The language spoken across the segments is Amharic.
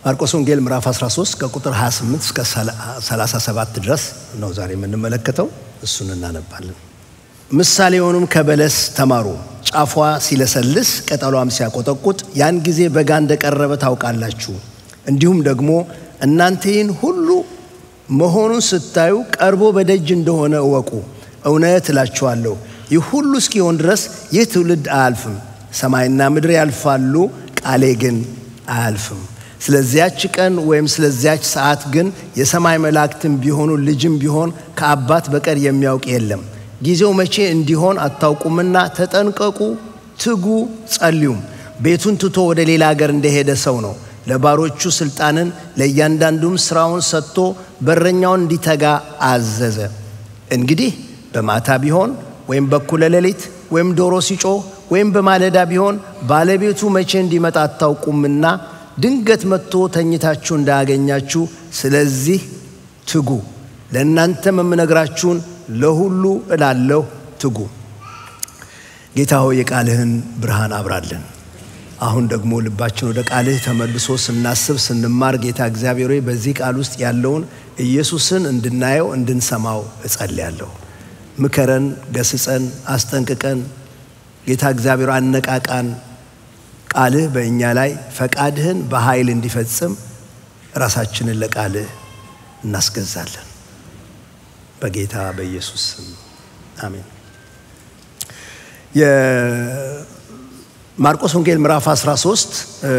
ማርቆስ ወንጌል ምዕራፍ 13 ከቁጥር 28 እስከ 37 ድረስ ነው ዛሬ የምንመለከተው። እሱን እናነባለን። ምሳሌውንም ከበለስ ተማሩ። ጫፏ ሲለሰልስ ቅጠሏም ሲያቆጠቁጥ ያን ጊዜ በጋ እንደቀረበ ታውቃላችሁ። እንዲሁም ደግሞ እናንተ ይህን ሁሉ መሆኑን ስታዩ ቀርቦ በደጅ እንደሆነ እወቁ። እውነት እላችኋለሁ ይህ ሁሉ እስኪሆን ድረስ ይህ ትውልድ አያልፍም። ሰማይና ምድር ያልፋሉ፣ ቃሌ ግን አያልፍም። ስለዚያች ቀን ወይም ስለዚያች ሰዓት ግን የሰማይ መላእክትም ቢሆኑ ልጅም ቢሆን ከአባት በቀር የሚያውቅ የለም። ጊዜው መቼ እንዲሆን አታውቁምና ተጠንቀቁ፣ ትጉ፣ ጸልዩም። ቤቱን ትቶ ወደ ሌላ ሀገር እንደሄደ ሰው ነው። ለባሮቹ ስልጣንን ለእያንዳንዱም ስራውን ሰጥቶ በረኛውን እንዲተጋ አዘዘ። እንግዲህ በማታ ቢሆን ወይም በኩለ ሌሊት ወይም ዶሮ ሲጮህ ወይም በማለዳ ቢሆን ባለቤቱ መቼ እንዲመጣ አታውቁምና ድንገት መጥቶ ተኝታችሁ እንዳያገኛችሁ፣ ስለዚህ ትጉ። ለእናንተም የምነግራችሁን ለሁሉ እላለሁ፣ ትጉ። ጌታ ሆይ የቃልህን ብርሃን አብራለን። አሁን ደግሞ ልባችን ወደ ቃልህ ተመልሶ ስናስብ ስንማር፣ ጌታ እግዚአብሔር ሆይ በዚህ ቃል ውስጥ ያለውን ኢየሱስን እንድናየው እንድንሰማው እጸልያለሁ። ምከረን፣ ገስጸን፣ አስጠንቅቀን። ጌታ እግዚአብሔር አነቃቃን። ቃልህ በእኛ ላይ ፈቃድህን በኃይል እንዲፈጽም ራሳችንን ለቃልህ እናስገዛለን። በጌታ በኢየሱስ ስም አሜን። ማርቆስ ወንጌል ምዕራፍ 13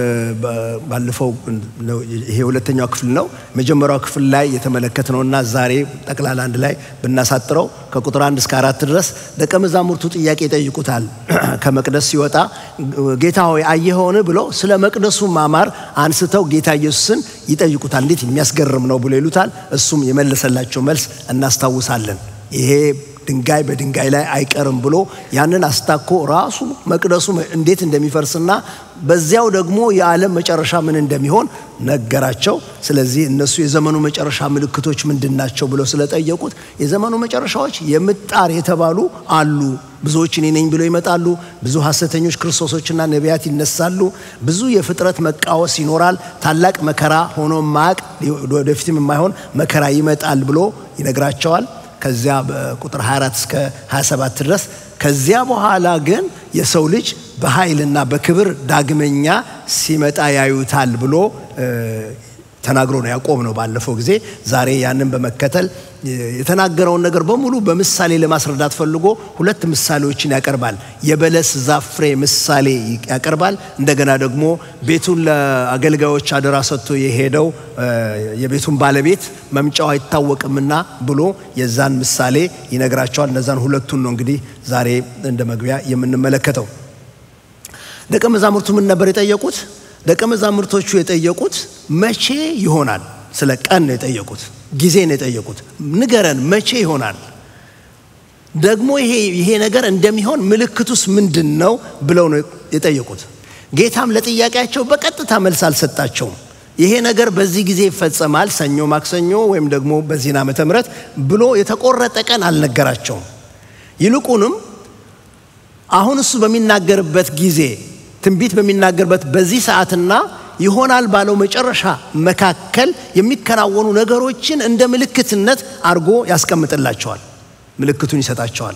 ባለፈው ይሄ ሁለተኛው ክፍል ነው። መጀመሪያው ክፍል ላይ የተመለከትነውና ዛሬ ጠቅላላ አንድ ላይ ብናሳጥረው ከቁጥር አንድ እስከ አራት ድረስ ደቀ መዛሙርቱ ጥያቄ ይጠይቁታል። ከመቅደስ ሲወጣ ጌታ ሆይ አየኸውን ብሎ ስለ መቅደሱ ማማር አንስተው ጌታ ኢየሱስን ይጠይቁታል። እንዴት የሚያስገርም ነው ብሎ ይሉታል። እሱም የመለሰላቸው መልስ እናስታውሳለን። ይሄ ድንጋይ በድንጋይ ላይ አይቀርም ብሎ ያንን አስታኮ ራሱ መቅደሱ እንዴት እንደሚፈርስና በዚያው ደግሞ የዓለም መጨረሻ ምን እንደሚሆን ነገራቸው። ስለዚህ እነሱ የዘመኑ መጨረሻ ምልክቶች ምንድን ናቸው ብለው ስለጠየቁት የዘመኑ መጨረሻዎች የምጣር የተባሉ አሉ። ብዙዎች እኔ ነኝ ብለው ይመጣሉ። ብዙ ሐሰተኞች ክርስቶሶችና ነቢያት ይነሳሉ። ብዙ የፍጥረት መቃወስ ይኖራል። ታላቅ መከራ ሆኖ ማቅ ወደፊትም የማይሆን መከራ ይመጣል ብሎ ይነግራቸዋል። ከዚያ በቁጥር 24 እስከ 27 ድረስ ከዚያ በኋላ ግን የሰው ልጅ በኃይልና በክብር ዳግመኛ ሲመጣ ያዩታል ብሎ ተናግሮ ነው ያቆም ነው ባለፈው ጊዜ። ዛሬ ያንን በመከተል የተናገረውን ነገር በሙሉ በምሳሌ ለማስረዳት ፈልጎ ሁለት ምሳሌዎችን ያቀርባል። የበለስ ዛፍ ፍሬ ምሳሌ ያቀርባል። እንደገና ደግሞ ቤቱን ለአገልጋዮች አደራ ሰጥቶ የሄደው የቤቱን ባለቤት መምጫው አይታወቅምና ብሎ የዛን ምሳሌ ይነግራቸዋል። እነዛን ሁለቱን ነው እንግዲህ ዛሬ እንደ መግቢያ የምንመለከተው። ደቀ መዛሙርቱ ምን ነበር የጠየቁት? ደቀ መዛሙርቶቹ የጠየቁት መቼ ይሆናል? ስለ ቀን ነው የጠየቁት፣ ጊዜ ነው የጠየቁት። ንገረን መቼ ይሆናል? ደግሞ ይሄ ይሄ ነገር እንደሚሆን ምልክቱስ ምንድን ነው ብለው ነው የጠየቁት። ጌታም ለጥያቄያቸው በቀጥታ መልስ አልሰጣቸውም። ይሄ ነገር በዚህ ጊዜ ይፈጸማል፣ ሰኞ፣ ማክሰኞ ወይም ደግሞ በዚህን ዓመተ ምሕረት ብሎ የተቆረጠ ቀን አልነገራቸውም። ይልቁንም አሁን እሱ በሚናገርበት ጊዜ ትንቢት በሚናገርበት በዚህ ሰዓትና ይሆናል ባለው መጨረሻ መካከል የሚከናወኑ ነገሮችን እንደ ምልክትነት አድርጎ ያስቀምጥላቸዋል። ምልክቱን ይሰጣቸዋል።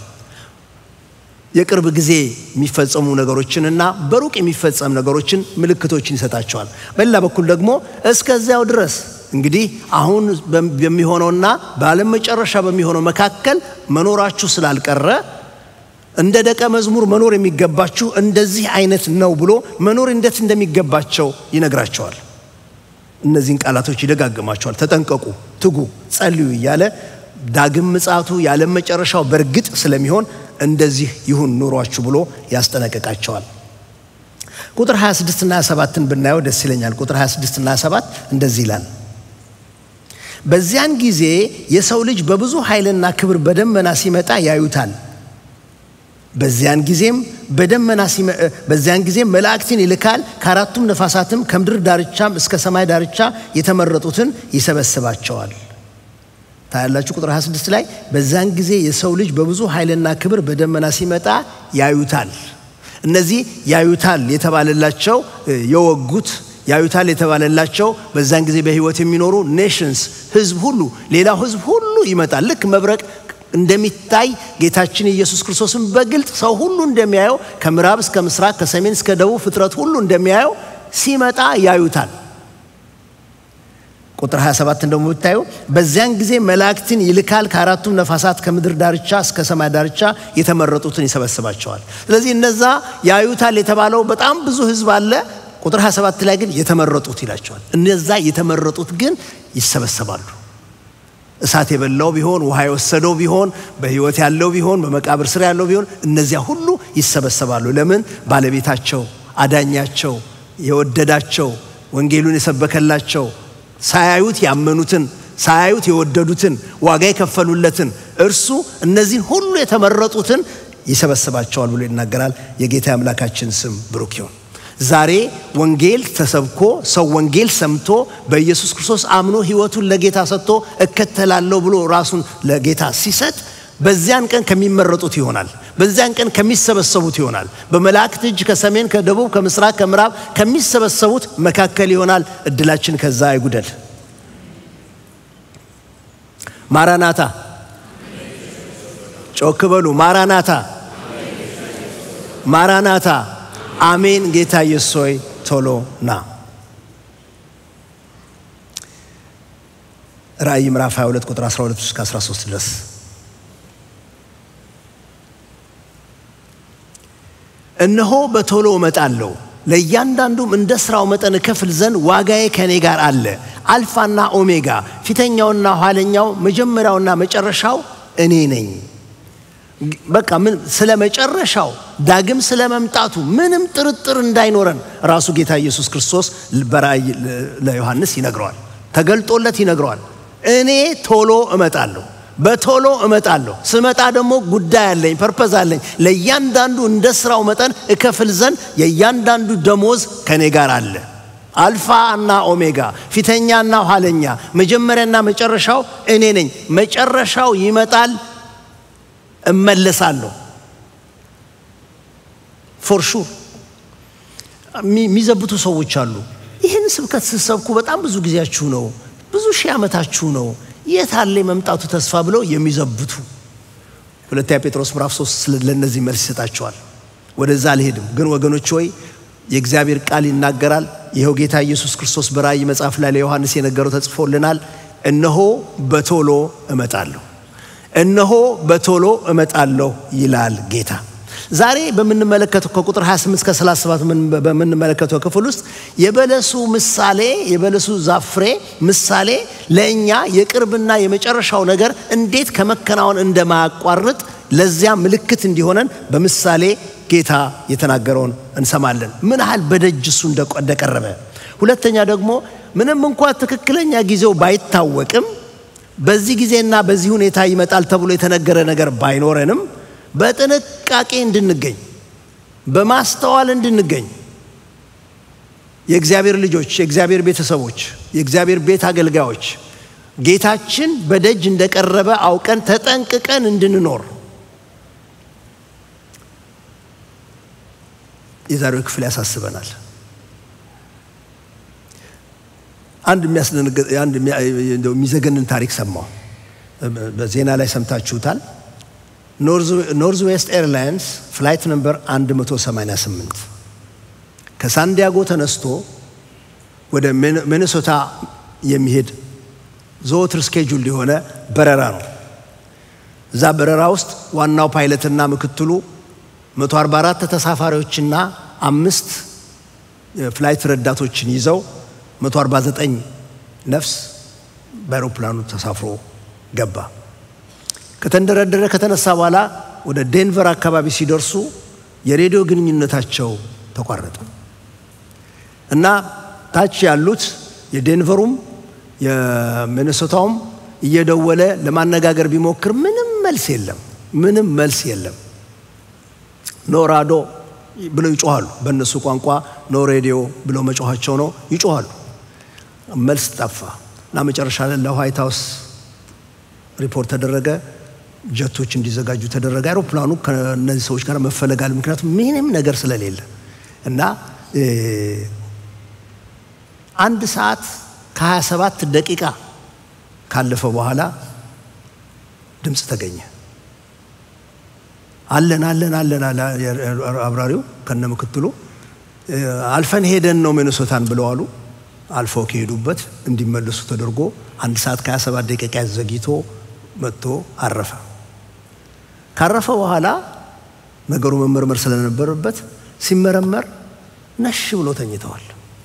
የቅርብ ጊዜ የሚፈጸሙ ነገሮችንና በሩቅ የሚፈጸም ነገሮችን ምልክቶችን ይሰጣቸዋል። በሌላ በኩል ደግሞ እስከዚያው ድረስ እንግዲህ አሁን በሚሆነውና በዓለም መጨረሻ በሚሆነው መካከል መኖራችሁ ስላልቀረ እንደ ደቀ መዝሙር መኖር የሚገባችሁ እንደዚህ አይነት ነው ብሎ መኖር እንዴት እንደሚገባቸው ይነግራቸዋል። እነዚህን ቃላቶች ይደጋግማቸዋል። ተጠንቀቁ፣ ትጉ፣ ጸልዩ እያለ ዳግም ምጽአቱ የዓለም መጨረሻው በእርግጥ ስለሚሆን እንደዚህ ይሁን ኑሯችሁ ብሎ ያስጠነቅቃቸዋል። ቁጥር 26 እና 27ን ብናየው ደስ ይለኛል። ቁጥር 26 እና 27 እንደዚህ ይላል። በዚያን ጊዜ የሰው ልጅ በብዙ ኃይልና ክብር በደመና ሲመጣ ያዩታል። በዚያን ጊዜም በደመና በዚያን ጊዜም መላእክትን ይልካል፣ ከአራቱም ነፋሳትም ከምድር ዳርቻም እስከ ሰማይ ዳርቻ የተመረጡትን ይሰበስባቸዋል። ታያላችሁ። ቁጥር 26 ላይ በዚያን ጊዜ የሰው ልጅ በብዙ ኃይልና ክብር በደመና ሲመጣ ያዩታል። እነዚህ ያዩታል የተባለላቸው የወጉት ያዩታል የተባለላቸው በዛን ጊዜ በሕይወት የሚኖሩ ኔሽንስ ሕዝብ ሁሉ ሌላው ሕዝብ ሁሉ ይመጣል። ልክ መብረቅ እንደሚታይ ጌታችን ኢየሱስ ክርስቶስን በግልጥ ሰው ሁሉ እንደሚያየው ከምዕራብ እስከ ምስራቅ ከሰሜን እስከ ደቡብ ፍጥረት ሁሉ እንደሚያየው ሲመጣ ያዩታል። ቁጥር 27 ደግሞ ብታዩ በዚያን ጊዜ መላእክትን ይልካል፣ ከአራቱም ነፋሳት ከምድር ዳርቻ እስከ ሰማይ ዳርቻ የተመረጡትን ይሰበስባቸዋል። ስለዚህ እነዛ ያዩታል የተባለው በጣም ብዙ ህዝብ አለ። ቁጥር 27 ላይ ግን የተመረጡት ይላቸዋል። እነዛ የተመረጡት ግን ይሰበሰባሉ። እሳት የበላው ቢሆን ውሃ የወሰደው ቢሆን በህይወት ያለው ቢሆን በመቃብር ስር ያለው ቢሆን እነዚያ ሁሉ ይሰበሰባሉ። ለምን? ባለቤታቸው፣ አዳኛቸው፣ የወደዳቸው ወንጌሉን የሰበከላቸው ሳያዩት ያመኑትን ሳያዩት የወደዱትን ዋጋ የከፈሉለትን እርሱ እነዚህን ሁሉ የተመረጡትን ይሰበስባቸዋል ብሎ ይናገራል። የጌታ አምላካችን ስም ብሩክ ይሁን። ዛሬ ወንጌል ተሰብኮ ሰው ወንጌል ሰምቶ በኢየሱስ ክርስቶስ አምኖ ህይወቱን ለጌታ ሰጥቶ እከተላለሁ ብሎ ራሱን ለጌታ ሲሰጥ በዚያን ቀን ከሚመረጡት ይሆናል። በዚያን ቀን ከሚሰበሰቡት ይሆናል። በመላእክት እጅ ከሰሜን፣ ከደቡብ፣ ከምስራቅ፣ ከምዕራብ ከሚሰበሰቡት መካከል ይሆናል። እድላችን ከዛ አይጉደል። ማራናታ፣ ጮክ በሉ። ማራናታ፣ ማራናታ። አሜን። ጌታ ኢየሱስ ሆይ ቶሎ ና። ራእይ ምዕራፍ 22 ቁጥር 12 እስከ 13 ድረስ እነሆ በቶሎ እመጣለሁ፣ ለእያንዳንዱም እንደ ሥራው መጠን እከፍል ዘንድ ዋጋዬ ከእኔ ጋር አለ። አልፋና ኦሜጋ ፊተኛውና ኋለኛው መጀመሪያውና መጨረሻው እኔ ነኝ። በቃ ምን ስለ መጨረሻው ዳግም ስለ መምጣቱ ምንም ጥርጥር እንዳይኖረን ራሱ ጌታ ኢየሱስ ክርስቶስ በራእይ ለዮሐንስ ይነግረዋል፣ ተገልጦለት ይነግረዋል። እኔ ቶሎ እመጣለሁ በቶሎ እመጣለሁ። ስመጣ ደግሞ ጉዳይ አለኝ፣ ፐርፐዝ አለኝ። ለእያንዳንዱ እንደ ስራው መጠን እከፍል ዘንድ የእያንዳንዱ ደሞዝ ከኔ ጋር አለ። አልፋ እና ኦሜጋ፣ ፊተኛና ኋለኛ፣ መጀመሪያና መጨረሻው እኔ ነኝ። መጨረሻው ይመጣል፣ እመለሳለሁ። ፎር ሹር የሚዘብቱ ሰዎች አሉ። ይህን ስብከት ስትሰብኩ በጣም ብዙ ጊዜያችሁ ነው፣ ብዙ ሺህ ዓመታችሁ ነው የት አለ የመምጣቱ ተስፋ ብለው የሚዘብቱ ሁለተኛ ጴጥሮስ ምዕራፍ 3 ለእነዚህ መልስ ይሰጣቸዋል። ወደዛ አልሄድም፣ ግን ወገኖች ሆይ የእግዚአብሔር ቃል ይናገራል። ይኸው ጌታ ኢየሱስ ክርስቶስ በራእይ መጽሐፍ ላይ ለዮሐንስ የነገረው ተጽፎልናል። እነሆ በቶሎ እመጣለሁ፣ እነሆ በቶሎ እመጣለሁ ይላል ጌታ። ዛሬ በምንመለከተው ከቁጥር 28 እስከ 37 በምንመለከተው ክፍል ውስጥ የበለሱ ምሳሌ የበለሱ ዛፍ ፍሬ ምሳሌ ለእኛ የቅርብና የመጨረሻው ነገር እንዴት ከመከናወን እንደማያቋርጥ ለዚያ ምልክት እንዲሆነን በምሳሌ ጌታ የተናገረውን እንሰማለን። ምን ያህል በደጅ እሱ እንደቀረበ። ሁለተኛ ደግሞ ምንም እንኳ ትክክለኛ ጊዜው ባይታወቅም በዚህ ጊዜና በዚህ ሁኔታ ይመጣል ተብሎ የተነገረ ነገር ባይኖረንም በጥንቃቄ እንድንገኝ በማስተዋል እንድንገኝ የእግዚአብሔር ልጆች፣ የእግዚአብሔር ቤተሰቦች፣ የእግዚአብሔር ቤት አገልጋዮች ጌታችን በደጅ እንደቀረበ አውቀን ተጠንቅቀን እንድንኖር የዛሬው ክፍል ያሳስበናል። አንድ የሚዘገንን ታሪክ ሰማሁ። በዜና ላይ ሰምታችሁታል። ኖርዝ ዌስት ኤርላይንስ ፍላይት ነምበር 188 ከሳንዲያጎ ተነስቶ ወደ ሚኒሶታ የሚሄድ ዘወትር ስኬጁል የሆነ በረራ ነው። እዛ በረራ ውስጥ ዋናው ፓይለትና ምክትሉ 144 ተሳፋሪዎችና አምስት ፍላይት ረዳቶችን ይዘው 149 ነፍስ በአይሮፕላኑ ተሳፍሮ ገባ። ከተንደረደረ ከተነሳ በኋላ ወደ ዴንቨር አካባቢ ሲደርሱ የሬዲዮ ግንኙነታቸው ተቋረጠ እና ታች ያሉት የዴንቨሩም የሚኒሶታውም እየደወለ ለማነጋገር ቢሞክር ምንም መልስ የለም። ምንም መልስ የለም። ኖ ራዶ ብለው ይጮኋሉ። በእነሱ ቋንቋ ኖ ሬዲዮ ብለው መጮኋቸው ነው። ይጮኋሉ። መልስ ጠፋ እና መጨረሻ ላይ ለዋይት ሃውስ ሪፖርት ተደረገ። ጀቶች እንዲዘጋጁ ተደረገ። አይሮፕላኑ ከእነዚህ ሰዎች ጋር መፈለጋል። ምክንያቱም ምንም ነገር ስለሌለ እና አንድ ሰዓት ከ27 ደቂቃ ካለፈ በኋላ ድምፅ ተገኘ። አለን አለን አለን አለ አብራሪው ከነ ምክትሉ። አልፈን ሄደን ነው ሚኒሶታን ብለው አሉ። አልፈው ከሄዱበት እንዲመለሱ ተደርጎ አንድ ሰዓት ከ27 ደቂቃ ዘግይቶ መጥቶ አረፈ። ካረፈ በኋላ ነገሩ መመርመር ስለነበረበት ሲመረመር ነሽ ብሎ ተኝተዋል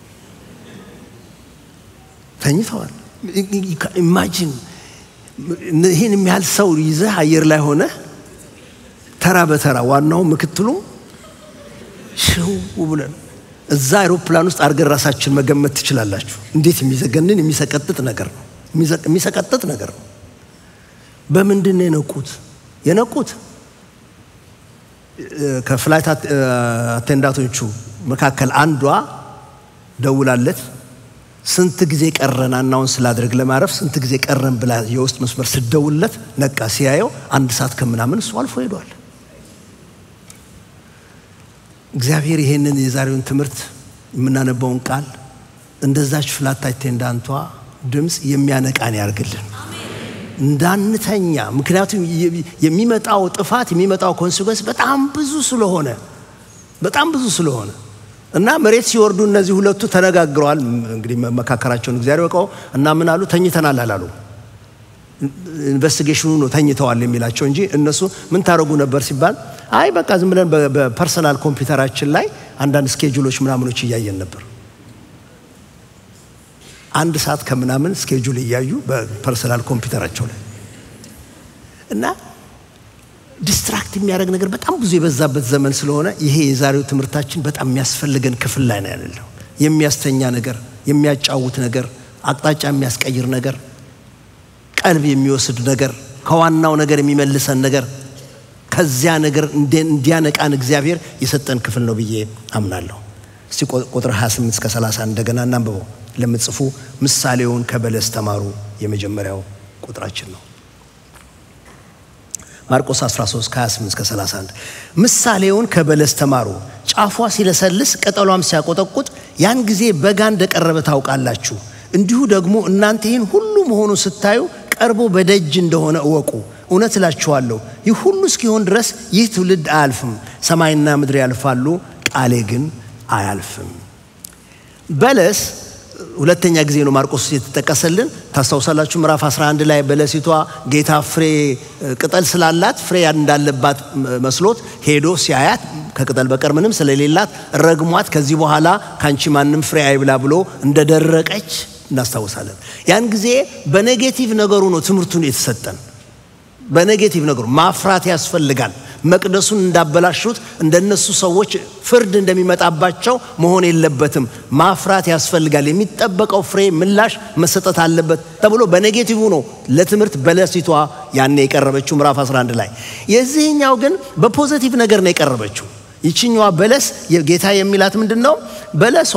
ተኝተዋል። ኢማጂን ይህን የሚያህል ሰው ይዘህ አየር ላይ ሆነ ተራ በተራ ዋናው ምክትሉ ሽው ብለን እዛ አይሮፕላን ውስጥ አድርገን ራሳችን መገመት ትችላላችሁ። እንዴት የሚዘገንን የሚሰቀጥጥ ነገር ነው። የሚሰቀጥጥ ነገር ነው። በምንድን ነው የነቁት? የነቁት ከፍላይት አቴንዳቶቹ መካከል አንዷ ደውላለት ስንት ጊዜ ቀረን አናውንስ ስላድርግ ለማረፍ ስንት ጊዜ ቀረን ብላ የውስጥ መስመር ስደውልለት ነቃ። ሲያየው አንድ ሰዓት ከምናምን እሱ አልፎ ሄዷል። እግዚአብሔር ይሄንን የዛሬውን ትምህርት የምናነባውን ቃል እንደዛች ፍላት አቴንዳንቷ ድምፅ የሚያነቃን ያርግልን እንዳንተኛ። ምክንያቱም የሚመጣው ጥፋት የሚመጣው ኮንሲኮንስ በጣም ብዙ ስለሆነ በጣም ብዙ ስለሆነ እና መሬት ሲወርዱ እነዚህ ሁለቱ ተነጋግረዋል። እንግዲህ መካከራቸውን እግዚአብሔር ያውቀው እና ምን አሉ? ተኝተናል አላሉ። ኢንቨስቲጌሽኑ ነው ተኝተዋል የሚላቸው እንጂ እነሱ ምን ታደርጉ ነበር ሲባል አይ በቃ ዝም ብለን በፐርሰናል ኮምፒውተራችን ላይ አንዳንድ ስኬጁሎች ምናምኖች እያየን ነበር። አንድ ሰዓት ከምናምን ስኬጁል እያዩ በፐርሰናል ኮምፒውተራቸው ላይ እና ዲስትራክት የሚያደርግ ነገር በጣም ብዙ የበዛበት ዘመን ስለሆነ ይሄ የዛሬው ትምህርታችን በጣም የሚያስፈልገን ክፍል ላይ ነው ያለው። የሚያስተኛ ነገር፣ የሚያጫውት ነገር፣ አቅጣጫ የሚያስቀይር ነገር፣ ቀልብ የሚወስድ ነገር፣ ከዋናው ነገር የሚመልሰን ነገር፣ ከዚያ ነገር እንዲያነቃን እግዚአብሔር የሰጠን ክፍል ነው ብዬ አምናለሁ። እስቲ ቁጥር 28 እስከ 30 እንደገና እናንብበው። ለምትጽፉ ምሳሌውን ከበለስ ተማሩ የመጀመሪያው ቁጥራችን ነው። ማርቆስ 13 ከ28 እስከ 31 ምሳሌውን ከበለስ ተማሩ። ጫፏ ሲለሰልስ ቅጠሏም ሲያቆጠቁጥ ያን ጊዜ በጋ እንደቀረበ ታውቃላችሁ። እንዲሁ ደግሞ እናንተ ይህን ሁሉ መሆኑን ስታዩ ቀርቦ በደጅ እንደሆነ እወቁ። እውነት እላችኋለሁ ይህ ሁሉ እስኪሆን ድረስ ይህ ትውልድ አያልፍም። ሰማይና ምድር ያልፋሉ፣ ቃሌ ግን አያልፍም። በለስ ሁለተኛ ጊዜ ነው ማርቆስ የተጠቀሰልን። ታስታውሳላችሁ ምዕራፍ 11 ላይ በለሲቷ ጌታ ፍሬ ቅጠል ስላላት ፍሬ እንዳለባት መስሎት ሄዶ ሲያያት ከቅጠል በቀር ምንም ስለሌላት ረግሟት ከዚህ በኋላ ካንቺ ማንም ፍሬ አይብላ ብሎ እንደደረቀች እናስታውሳለን። ያን ጊዜ በኔጌቲቭ ነገሩ ነው ትምህርቱን የተሰጠን። በኔጌቲቭ ነገሩ ማፍራት ያስፈልጋል። መቅደሱን እንዳበላሹት እንደነሱ ሰዎች ፍርድ እንደሚመጣባቸው መሆን የለበትም። ማፍራት ያስፈልጋል። የሚጠበቀው ፍሬ ምላሽ መሰጠት አለበት ተብሎ በኔጌቲቭ ነው ለትምህርት በለሲቷ ያኔ የቀረበችው ምዕራፍ 11 ላይ። የዚህኛው ግን በፖዘቲቭ ነገር ነው የቀረበችው። ይችኛዋ በለስ ጌታ የሚላት ምንድን ነው? በለሷ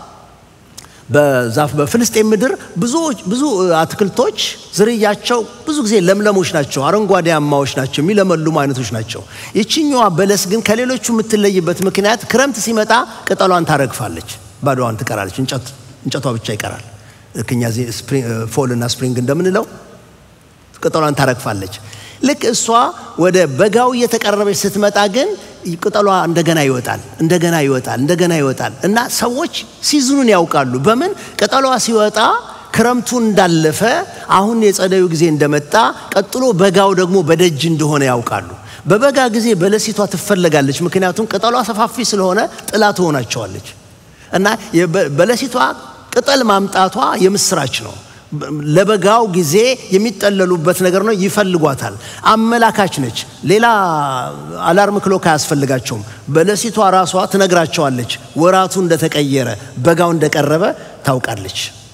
በዛፍ በፍልስጤም ምድር ብዙ አትክልቶች ዝርያቸው ብዙ ጊዜ ለምለሞች ናቸው፣ አረንጓዴያማዎች ናቸው፣ የሚለመልሙ አይነቶች ናቸው። ይችኛዋ በለስ ግን ከሌሎቹ የምትለይበት ምክንያት ክረምት ሲመጣ ቅጠሏን ታረግፋለች፣ ባዶዋን ትቀራለች፣ እንጨቷ ብቻ ይቀራል። ልክ እኛ ፎል እና ስፕሪንግ እንደምንለው ቅጠሏን ታረግፋለች። ልክ እሷ ወደ በጋው እየተቀረበች ስትመጣ ግን ቅጠሏ እንደገና ይወጣል፣ እንደገና ይወጣል፣ እንደገና ይወጣል እና ሰዎች ሲዝኑን ያውቃሉ። በምን ቅጠሏ ሲወጣ ክረምቱ እንዳለፈ አሁን የጸደዩ ጊዜ እንደመጣ ቀጥሎ በጋው ደግሞ በደጅ እንደሆነ ያውቃሉ። በበጋ ጊዜ በለሲቷ ትፈለጋለች፣ ምክንያቱም ቅጠሏ ሰፋፊ ስለሆነ ጥላ ትሆናቸዋለች እና በለሲቷ ቅጠል ማምጣቷ የምስራች ነው። ለበጋው ጊዜ የሚጠለሉበት ነገር ነው። ይፈልጓታል። አመላካች ነች። ሌላ አላርም ክሎክ አያስፈልጋቸውም። በለሲቷ ራሷ ትነግራቸዋለች። ወራቱ እንደተቀየረ በጋው እንደቀረበ ታውቃለች።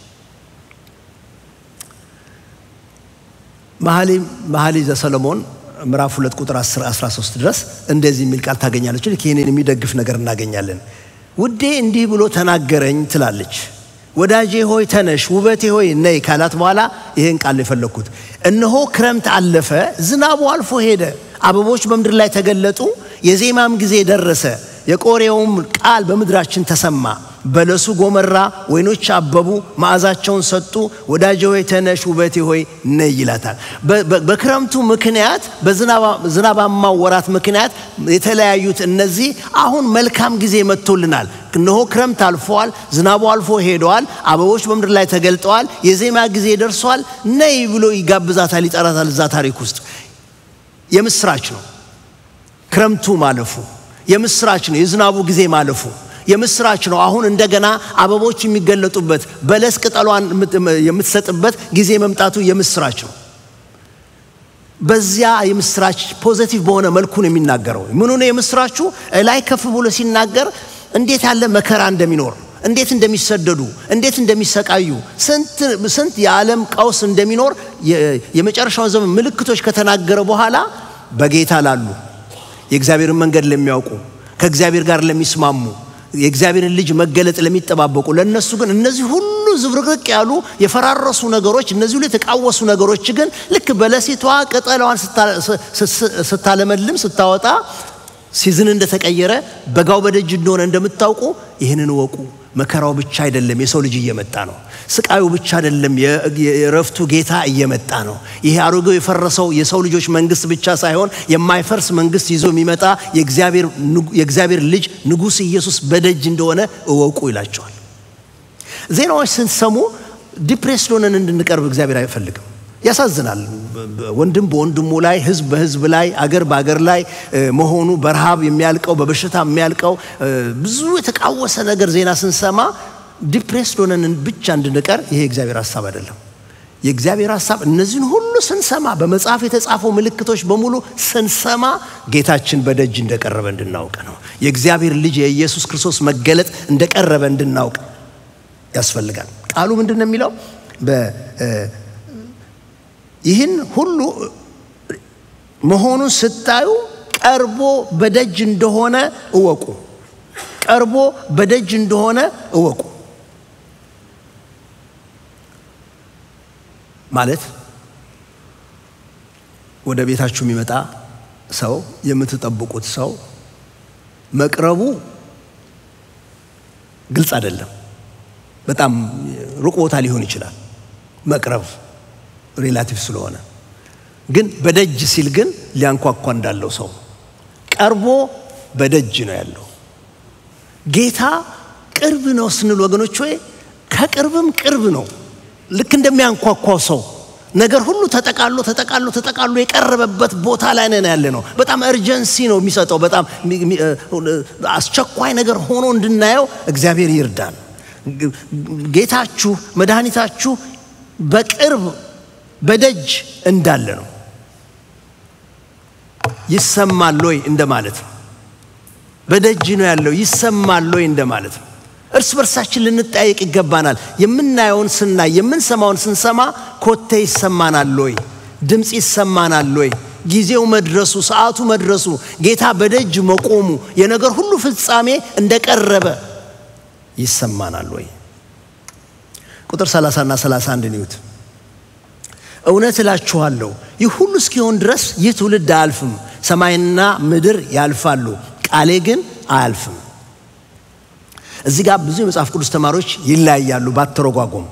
መኃልየ ዘሰሎሞን ምዕራፍ 2 ቁጥር 10 13 ድረስ እንደዚህ የሚል ቃል ታገኛለች። ልክ ይህንን የሚደግፍ ነገር እናገኛለን። ውዴ እንዲህ ብሎ ተናገረኝ ትላለች ወዳጄ ሆይ ተነሽ፣ ውበቴ ሆይ ነይ ካላት በኋላ ይህን ቃል የፈለግኩት እነሆ ክረምት አለፈ፣ ዝናቡ አልፎ ሄደ፣ አበቦች በምድር ላይ ተገለጡ፣ የዜማም ጊዜ ደረሰ፣ የቆሬውም ቃል በምድራችን ተሰማ። በለሱ ጎመራ፣ ወይኖች አበቡ፣ መዓዛቸውን ሰጡ። ወዳጄ ሆይ ተነሽ፣ ውበቴ ሆይ ነይ ይላታል። በክረምቱ ምክንያት በዝናባማው ወራት ምክንያት የተለያዩት እነዚህ አሁን መልካም ጊዜ መጥቶልናል። እነሆ ክረምት አልፈዋል፣ ዝናቡ አልፎ ሄደዋል፣ አበቦች በምድር ላይ ተገልጠዋል፣ የዜማ ጊዜ ደርሷል። ነይ ብሎ ይጋብዛታል፣ ይጠራታል። እዛ ታሪክ ውስጥ የምስራች ነው ክረምቱ ማለፉ፣ የምስራች ነው የዝናቡ ጊዜ ማለፉ የምስራች ነው። አሁን እንደገና አበቦች የሚገለጡበት በለስ ቅጠሏን የምትሰጥበት ጊዜ መምጣቱ የምስራች ነው። በዚያ የምስራች ፖዘቲቭ በሆነ መልኩ ነው የሚናገረው። ምኑ ነው የምስራቹ? ላይ ከፍ ብሎ ሲናገር እንዴት ያለ መከራ እንደሚኖር፣ እንዴት እንደሚሰደዱ፣ እንዴት እንደሚሰቃዩ፣ ስንት የዓለም ቀውስ እንደሚኖር የመጨረሻውን ዘመን ምልክቶች ከተናገረ በኋላ በጌታ ላሉ የእግዚአብሔርን መንገድ ለሚያውቁ ከእግዚአብሔር ጋር ለሚስማሙ የእግዚአብሔርን ልጅ መገለጥ ለሚጠባበቁ ለእነሱ ግን እነዚህ ሁሉ ዝብርቅርቅ ያሉ የፈራረሱ ነገሮች፣ እነዚህ ሁሉ የተቃወሱ ነገሮች ግን ልክ በለሲቷ ቅጠሏን ስታለመልም ስታወጣ ሲዝን እንደተቀየረ በጋው በደጅ እንደሆነ እንደምታውቁ ይህንን እወቁ። መከራው ብቻ አይደለም፣ የሰው ልጅ እየመጣ ነው። ስቃዩ ብቻ አይደለም፣ የእረፍቱ ጌታ እየመጣ ነው። ይሄ አሮጌው የፈረሰው የሰው ልጆች መንግስት ብቻ ሳይሆን የማይፈርስ መንግስት ይዞ የሚመጣ የእግዚአብሔር ልጅ ንጉሥ ኢየሱስ በደጅ እንደሆነ እወቁ ይላቸዋል። ዜናዎች ስንሰሙ ዲፕሬስድ ሆነን እንድንቀርብ እግዚአብሔር አይፈልግም። ያሳዝናል። ወንድም በወንድሙ ላይ፣ ህዝብ በህዝብ ላይ፣ አገር በአገር ላይ መሆኑ በረሃብ የሚያልቀው በበሽታ የሚያልቀው ብዙ የተቃወሰ ነገር ዜና ስንሰማ ዲፕሬስድ ሆነን ብቻ እንድንቀር ይሄ የእግዚአብሔር ሀሳብ አይደለም። የእግዚአብሔር ሀሳብ እነዚህን ሁሉ ስንሰማ በመጽሐፍ የተጻፉ ምልክቶች በሙሉ ስንሰማ ጌታችን በደጅ እንደቀረበ እንድናውቅ ነው። የእግዚአብሔር ልጅ የኢየሱስ ክርስቶስ መገለጥ እንደቀረበ እንድናውቅ ያስፈልጋል። ቃሉ ምንድን ነው የሚለው? ይህን ሁሉ መሆኑን ስታዩ ቀርቦ በደጅ እንደሆነ እወቁ። ቀርቦ በደጅ እንደሆነ እወቁ ማለት ወደ ቤታችሁ የሚመጣ ሰው የምትጠብቁት ሰው መቅረቡ ግልጽ አይደለም። በጣም ሩቅ ቦታ ሊሆን ይችላል መቅረብ ሬላቲቭ ስለሆነ ግን በደጅ ሲል ግን ሊያንኳኳ እንዳለው ሰው ቀርቦ በደጅ ነው ያለው። ጌታ ቅርብ ነው ስንል ወገኖች ወይ ከቅርብም ቅርብ ነው። ልክ እንደሚያንኳኳው ሰው ነገር ሁሉ ተጠቃሎ ተጠቃሎ ተጠቃሎ የቀረበበት ቦታ ላይ ነን ያለ ነው። በጣም እርጀንሲ ነው የሚሰጠው። በጣም አስቸኳይ ነገር ሆኖ እንድናየው እግዚአብሔር ይርዳን። ጌታችሁ መድኃኒታችሁ በቅርብ በደጅ እንዳለ ነው። ይሰማል ወይ እንደማለት ነው። በደጅ ነው ያለው ይሰማል ወይ እንደማለት ነው። እርስ በርሳችን ልንጠያየቅ ይገባናል። የምናየውን ስናይ የምንሰማውን ስንሰማ ኮቴ ይሰማናል ወይ? ድምፅ ይሰማናል ወይ? ጊዜው መድረሱ ሰዓቱ መድረሱ ጌታ በደጅ መቆሙ የነገር ሁሉ ፍጻሜ እንደቀረበ ይሰማናል ወይ? ቁጥር 30 እና 31 ንዩት እውነት እላችኋለሁ ይህ ሁሉ እስኪሆን ድረስ ይህ ትውልድ አያልፍም። ሰማይና ምድር ያልፋሉ፣ ቃሌ ግን አያልፍም። እዚህ ጋር ብዙ የመጽሐፍ ቅዱስ ተማሪዎች ይለያያሉ ባተረጓጎም።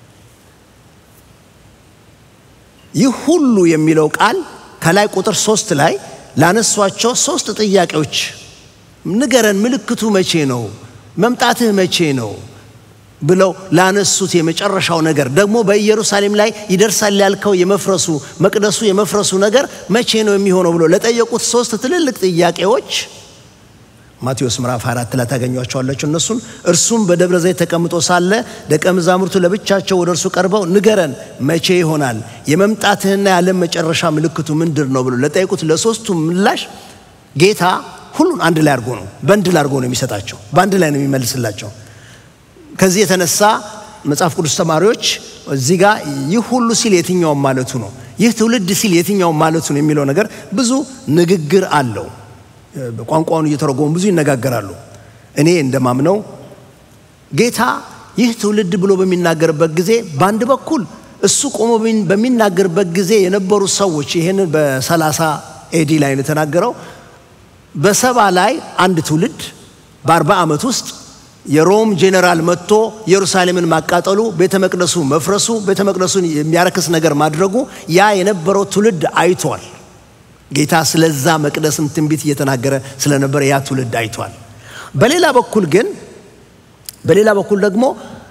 ይህ ሁሉ የሚለው ቃል ከላይ ቁጥር ሶስት ላይ ላነሷቸው ሶስት ጥያቄዎች ንገረን፣ ምልክቱ መቼ ነው? መምጣትህ መቼ ነው ብለው ላነሱት የመጨረሻው ነገር ደግሞ በኢየሩሳሌም ላይ ይደርሳል ያልከው የመፍረሱ መቅደሱ የመፍረሱ ነገር መቼ ነው የሚሆነው ብሎ ለጠየቁት ሶስት ትልልቅ ጥያቄዎች ማቴዎስ ምዕራፍ 24 ላይ ታገኟቸዋላችሁ። እነሱን እርሱም በደብረ ዘይት ተቀምጦ ሳለ ደቀ መዛሙርቱ ለብቻቸው ወደ እርሱ ቀርበው ንገረን፣ መቼ ይሆናል የመምጣትህና የዓለም መጨረሻ ምልክቱ ምንድር ነው ብሎ ለጠየቁት ለሶስቱ ምላሽ ጌታ ሁሉን አንድ ላይ አድርጎ ነው በንድል አድርጎ ነው የሚሰጣቸው፣ በአንድ ላይ ነው የሚመልስላቸው። ከዚህ የተነሳ መጽሐፍ ቅዱስ ተማሪዎች እዚህ ጋር ይህ ሁሉ ሲል የትኛውም ማለቱ ነው፣ ይህ ትውልድ ሲል የትኛውም ማለቱ ነው የሚለው ነገር ብዙ ንግግር አለው። ቋንቋውን እየተረጎሙ ብዙ ይነጋገራሉ። እኔ እንደማምነው ጌታ ይህ ትውልድ ብሎ በሚናገርበት ጊዜ በአንድ በኩል እሱ ቆሞ በሚናገርበት ጊዜ የነበሩ ሰዎች ይህንን በሰላሳ ኤዲ ላይ ነው የተናገረው። በሰባ ላይ አንድ ትውልድ በአርባ ዓመት ውስጥ የሮም ጄኔራል መጥቶ ኢየሩሳሌምን ማቃጠሉ፣ ቤተ መቅደሱ መፍረሱ፣ ቤተ መቅደሱን የሚያረክስ ነገር ማድረጉ ያ የነበረው ትውልድ አይቷል። ጌታ ስለዛ መቅደስም ትንቢት እየተናገረ ስለነበረ ያ ትውልድ አይቷል። በሌላ በኩል ግን በሌላ በኩል ደግሞ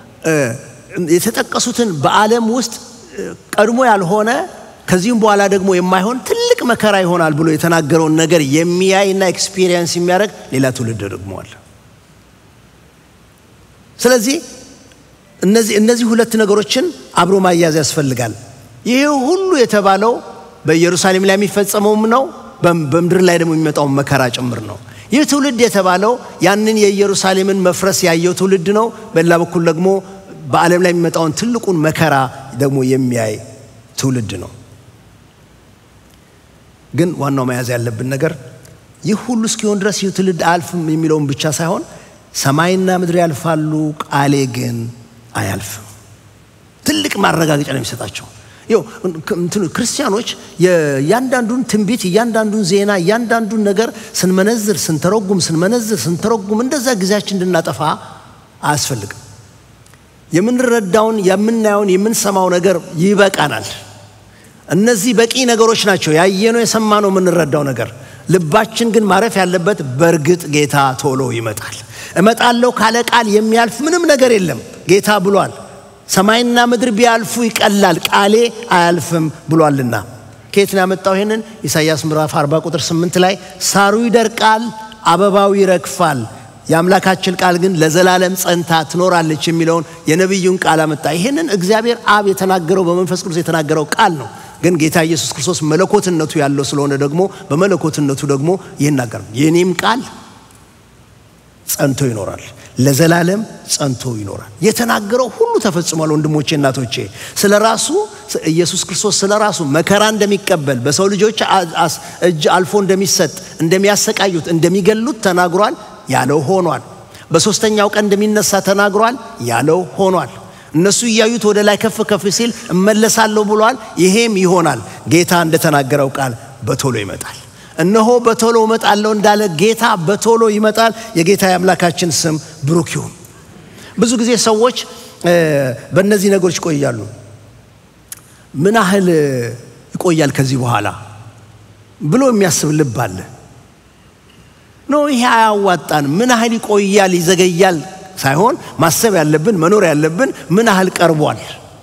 የተጠቀሱትን በዓለም ውስጥ ቀድሞ ያልሆነ ከዚህም በኋላ ደግሞ የማይሆን ትልቅ መከራ ይሆናል ብሎ የተናገረውን ነገር የሚያይና ኤክስፒሪየንስ የሚያደርግ ሌላ ትውልድ ደግሞ አለ። ስለዚህ እነዚህ እነዚህ ሁለት ነገሮችን አብሮ ማያዝ ያስፈልጋል። ይህ ሁሉ የተባለው በኢየሩሳሌም ላይ የሚፈጸመውም ነው፣ በምድር ላይ ደግሞ የሚመጣውን መከራ ጭምር ነው። ይህ ትውልድ የተባለው ያንን የኢየሩሳሌምን መፍረስ ያየው ትውልድ ነው። በሌላ በኩል ደግሞ በዓለም ላይ የሚመጣውን ትልቁን መከራ ደግሞ የሚያይ ትውልድ ነው። ግን ዋናው መያዝ ያለብን ነገር ይህ ሁሉ እስኪሆን ድረስ ይህ ትውልድ አያልፍም የሚለውን ብቻ ሳይሆን ሰማይና ምድር ያልፋሉ፣ ቃሌ ግን አያልፍም። ትልቅ ማረጋገጫ ነው የሚሰጣቸው። ይኸው ክርስቲያኖች እያንዳንዱን ትንቢት፣ እያንዳንዱን ዜና፣ እያንዳንዱን ነገር ስንመነዝር፣ ስንተረጉም፣ ስንመነዝር፣ ስንተረጉም እንደዛ ጊዜያችን እንድናጠፋ አያስፈልግም። የምንረዳውን፣ የምናየውን፣ የምንሰማው ነገር ይበቃናል። እነዚህ በቂ ነገሮች ናቸው። ያየነው፣ የሰማነው፣ የምንረዳው ነገር ልባችን ግን ማረፍ ያለበት በእርግጥ ጌታ ቶሎ ይመጣል። እመጣለሁ ካለ ቃል የሚያልፍ ምንም ነገር የለም። ጌታ ብሏል። ሰማይና ምድር ቢያልፉ ይቀላል፣ ቃሌ አያልፍም ብሏልና። ከየት ነው ያመጣው ይሄንን? ኢሳይያስ ምዕራፍ 40 ቁጥር 8 ላይ ሳሩ ይደርቃል፣ አበባው ይረግፋል፣ የአምላካችን ቃል ግን ለዘላለም ጸንታ ትኖራለች የሚለውን የነቢዩን ቃል አመጣ። ይህንን እግዚአብሔር አብ የተናገረው በመንፈስ ቅዱስ የተናገረው ቃል ነው። ግን ጌታ ኢየሱስ ክርስቶስ መለኮትነቱ ያለው ስለሆነ ደግሞ በመለኮትነቱ ደግሞ ይናገር የኔም ቃል ጸንቶ ይኖራል፣ ለዘላለም ጸንቶ ይኖራል። የተናገረው ሁሉ ተፈጽሟል። ወንድሞቼ እናቶቼ፣ ስለ ራሱ ኢየሱስ ክርስቶስ ስለ ራሱ መከራ እንደሚቀበል በሰው ልጆች እጅ አልፎ እንደሚሰጥ፣ እንደሚያሰቃዩት፣ እንደሚገሉት ተናግሯል። ያለው ሆኗል። በሦስተኛው ቀን እንደሚነሳ ተናግሯል። ያለው ሆኗል። እነሱ እያዩት ወደ ላይ ከፍ ከፍ ሲል እመለሳለሁ ብሏል። ይሄም ይሆናል። ጌታ እንደተናገረው ቃል በቶሎ ይመጣል። እነሆ በቶሎ እመጣለሁ እንዳለ ጌታ በቶሎ ይመጣል። የጌታ የአምላካችን ስም ብሩክ ይሁን። ብዙ ጊዜ ሰዎች በእነዚህ ነገሮች ይቆያሉ። ምን ያህል ይቆያል ከዚህ በኋላ ብሎ የሚያስብ ልብ አለ። ኖ ይሄ አያዋጣን። ምን ያህል ይቆያል ይዘገያል ሳይሆን ማሰብ ያለብን መኖር ያለብን ምን ያህል ቀርቧል።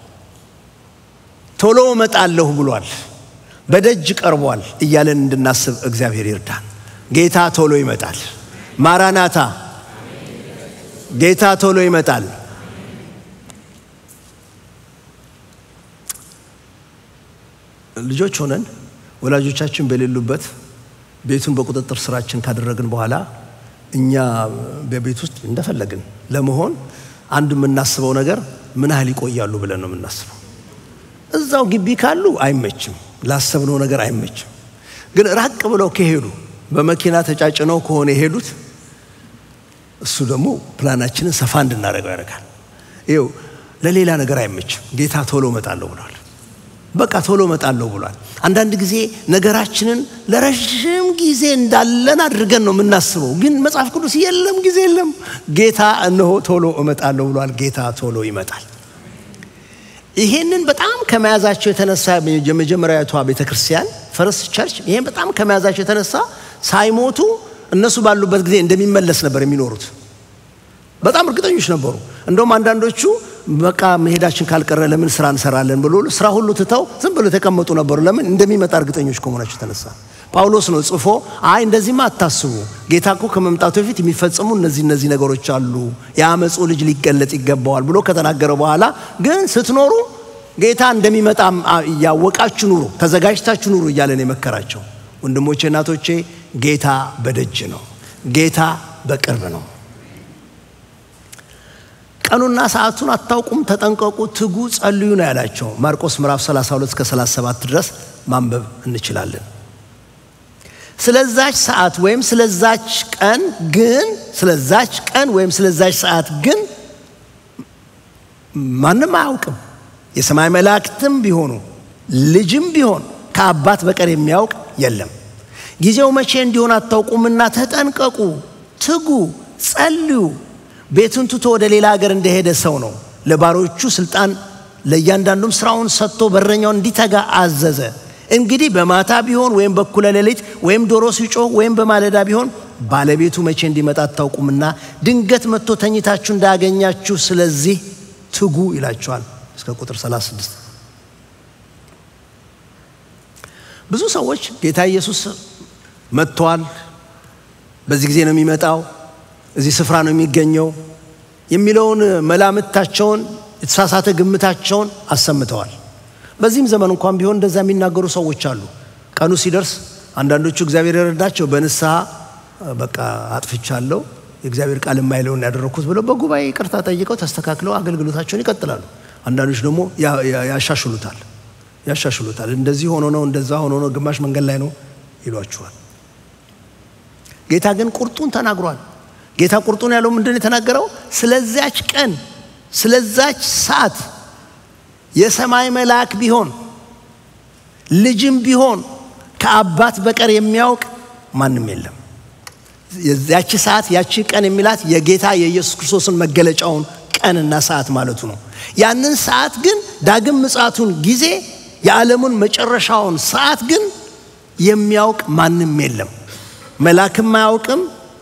ቶሎ እመጣለሁ ብሏል። በደጅ ቀርቧል እያለን እንድናስብ እግዚአብሔር ይርዳን። ጌታ ቶሎ ይመጣል። ማራናታ፣ ጌታ ቶሎ ይመጣል። ልጆች ሆነን ወላጆቻችን በሌሉበት ቤቱን በቁጥጥር ስራችን ካደረግን በኋላ እኛ በቤት ውስጥ እንደፈለግን ለመሆን አንድ የምናስበው ነገር ምን ያህል ይቆያሉ ብለን ነው የምናስበው። እዛው ግቢ ካሉ አይመችም፣ ላሰብነው ነገር አይመችም። ግን ራቅ ብለው ከሄዱ በመኪና ተጫጭነው ከሆነ የሄዱት እሱ ደግሞ ፕላናችንን ሰፋ እንድናደርገው ያደርጋል። ይኸው ለሌላ ነገር አይመችም። ጌታ ቶሎ እመጣለሁ ብሏል። በቃ ቶሎ እመጣለሁ ብሏል። አንዳንድ ጊዜ ነገራችንን ለረዥም ጊዜ እንዳለን አድርገን ነው የምናስበው። ግን መጽሐፍ ቅዱስ የለም ጊዜ የለም። ጌታ እነሆ ቶሎ እመጣለሁ ብሏል። ጌታ ቶሎ ይመጣል። ይሄንን በጣም ከመያዛቸው የተነሳ የመጀመሪያዊቷ ቤተ ክርስቲያን ፈርስት ቸርች ይሄን በጣም ከመያዛቸው የተነሳ ሳይሞቱ እነሱ ባሉበት ጊዜ እንደሚመለስ ነበር የሚኖሩት። በጣም እርግጠኞች ነበሩ። እንደውም አንዳንዶቹ በቃ መሄዳችን ካልቀረ ለምን ስራ እንሰራለን ብሎ ስራ ሁሉ ትተው ዝም ብሎ የተቀመጡ ነበሩ። ለምን እንደሚመጣ እርግጠኞች ከመሆናቸው የተነሳ ጳውሎስ ነው ጽፎ አይ እንደዚህማ አታስቡ፣ ጌታ እኮ ከመምጣቱ በፊት የሚፈጸሙ እነዚህ እነዚህ ነገሮች አሉ፣ የአመፁ ልጅ ሊገለጥ ይገባዋል ብሎ ከተናገረ በኋላ ግን ስትኖሩ ጌታ እንደሚመጣ እያወቃችሁ ኑሩ፣ ተዘጋጅታችሁ ኑሩ እያለን የመከራቸው ወንድሞቼ፣ እናቶቼ ጌታ በደጅ ነው። ጌታ በቅርብ ነው። ቀኑና ሰዓቱን አታውቁም፣ ተጠንቀቁ፣ ትጉ፣ ጸልዩ ነው ያላቸው። ማርቆስ ምዕራፍ 32 እስከ 37 ድረስ ማንበብ እንችላለን። ስለዛች ሰዓት ወይም ስለዛች ቀን ግን ስለዛች ቀን ወይም ስለዛች ሰዓት ግን ማንም አያውቅም፣ የሰማይ መላእክትም ቢሆኑ ልጅም ቢሆን ከአባት በቀር የሚያውቅ የለም። ጊዜው መቼ እንዲሆን አታውቁምና ተጠንቀቁ፣ ትጉ፣ ጸልዩ ቤቱን ትቶ ወደ ሌላ ሀገር እንደሄደ ሰው ነው። ለባሮቹ ስልጣን ለእያንዳንዱም ስራውን ሰጥቶ በረኛውን እንዲተጋ አዘዘ። እንግዲህ በማታ ቢሆን ወይም በኩለ ሌሊት ወይም ዶሮ ሲጮህ ወይም በማለዳ ቢሆን ባለቤቱ መቼ እንዲመጣ አታውቁምና ድንገት መጥቶ ተኝታችሁ እንዳያገኛችሁ ስለዚህ ትጉ ይላቸዋል። እስከ ቁጥር 36 ብዙ ሰዎች ጌታ ኢየሱስ መጥቷል፣ በዚህ ጊዜ ነው የሚመጣው፣ እዚህ ስፍራ ነው የሚገኘው የሚለውን መላምታቸውን የተሳሳተ ግምታቸውን አሰምተዋል። በዚህም ዘመን እንኳን ቢሆን እንደዛ የሚናገሩ ሰዎች አሉ። ቀኑ ሲደርስ አንዳንዶቹ እግዚአብሔር የረዳቸው በንስሐ በቃ አጥፍቻለሁ የእግዚአብሔር ቃል የማይለውን ያደረግኩት ብለው በጉባኤ ይቅርታ ጠይቀው ተስተካክለው አገልግሎታቸውን ይቀጥላሉ። አንዳንዶች ደግሞ ያሻሽሉታል ያሻሽሉታል። እንደዚህ ሆኖ ነው እንደዛ ሆኖ ነው ግማሽ መንገድ ላይ ነው ይሏችኋል። ጌታ ግን ቁርጡን ተናግሯል። ጌታ ቁርጡን ያለው ምንድን የተናገረው? ስለዚያች ቀን ስለዛች ሰዓት የሰማይ መልአክ ቢሆን ልጅም ቢሆን ከአባት በቀር የሚያውቅ ማንም የለም። ያቺ ሰዓት ያቺ ቀን የሚላት የጌታ የኢየሱስ ክርስቶስን መገለጫውን ቀንና ሰዓት ማለቱ ነው። ያንን ሰዓት ግን ዳግም ምጽአቱን ጊዜ የዓለሙን መጨረሻውን ሰዓት ግን የሚያውቅ ማንም የለም። መልአክም አያውቅም፣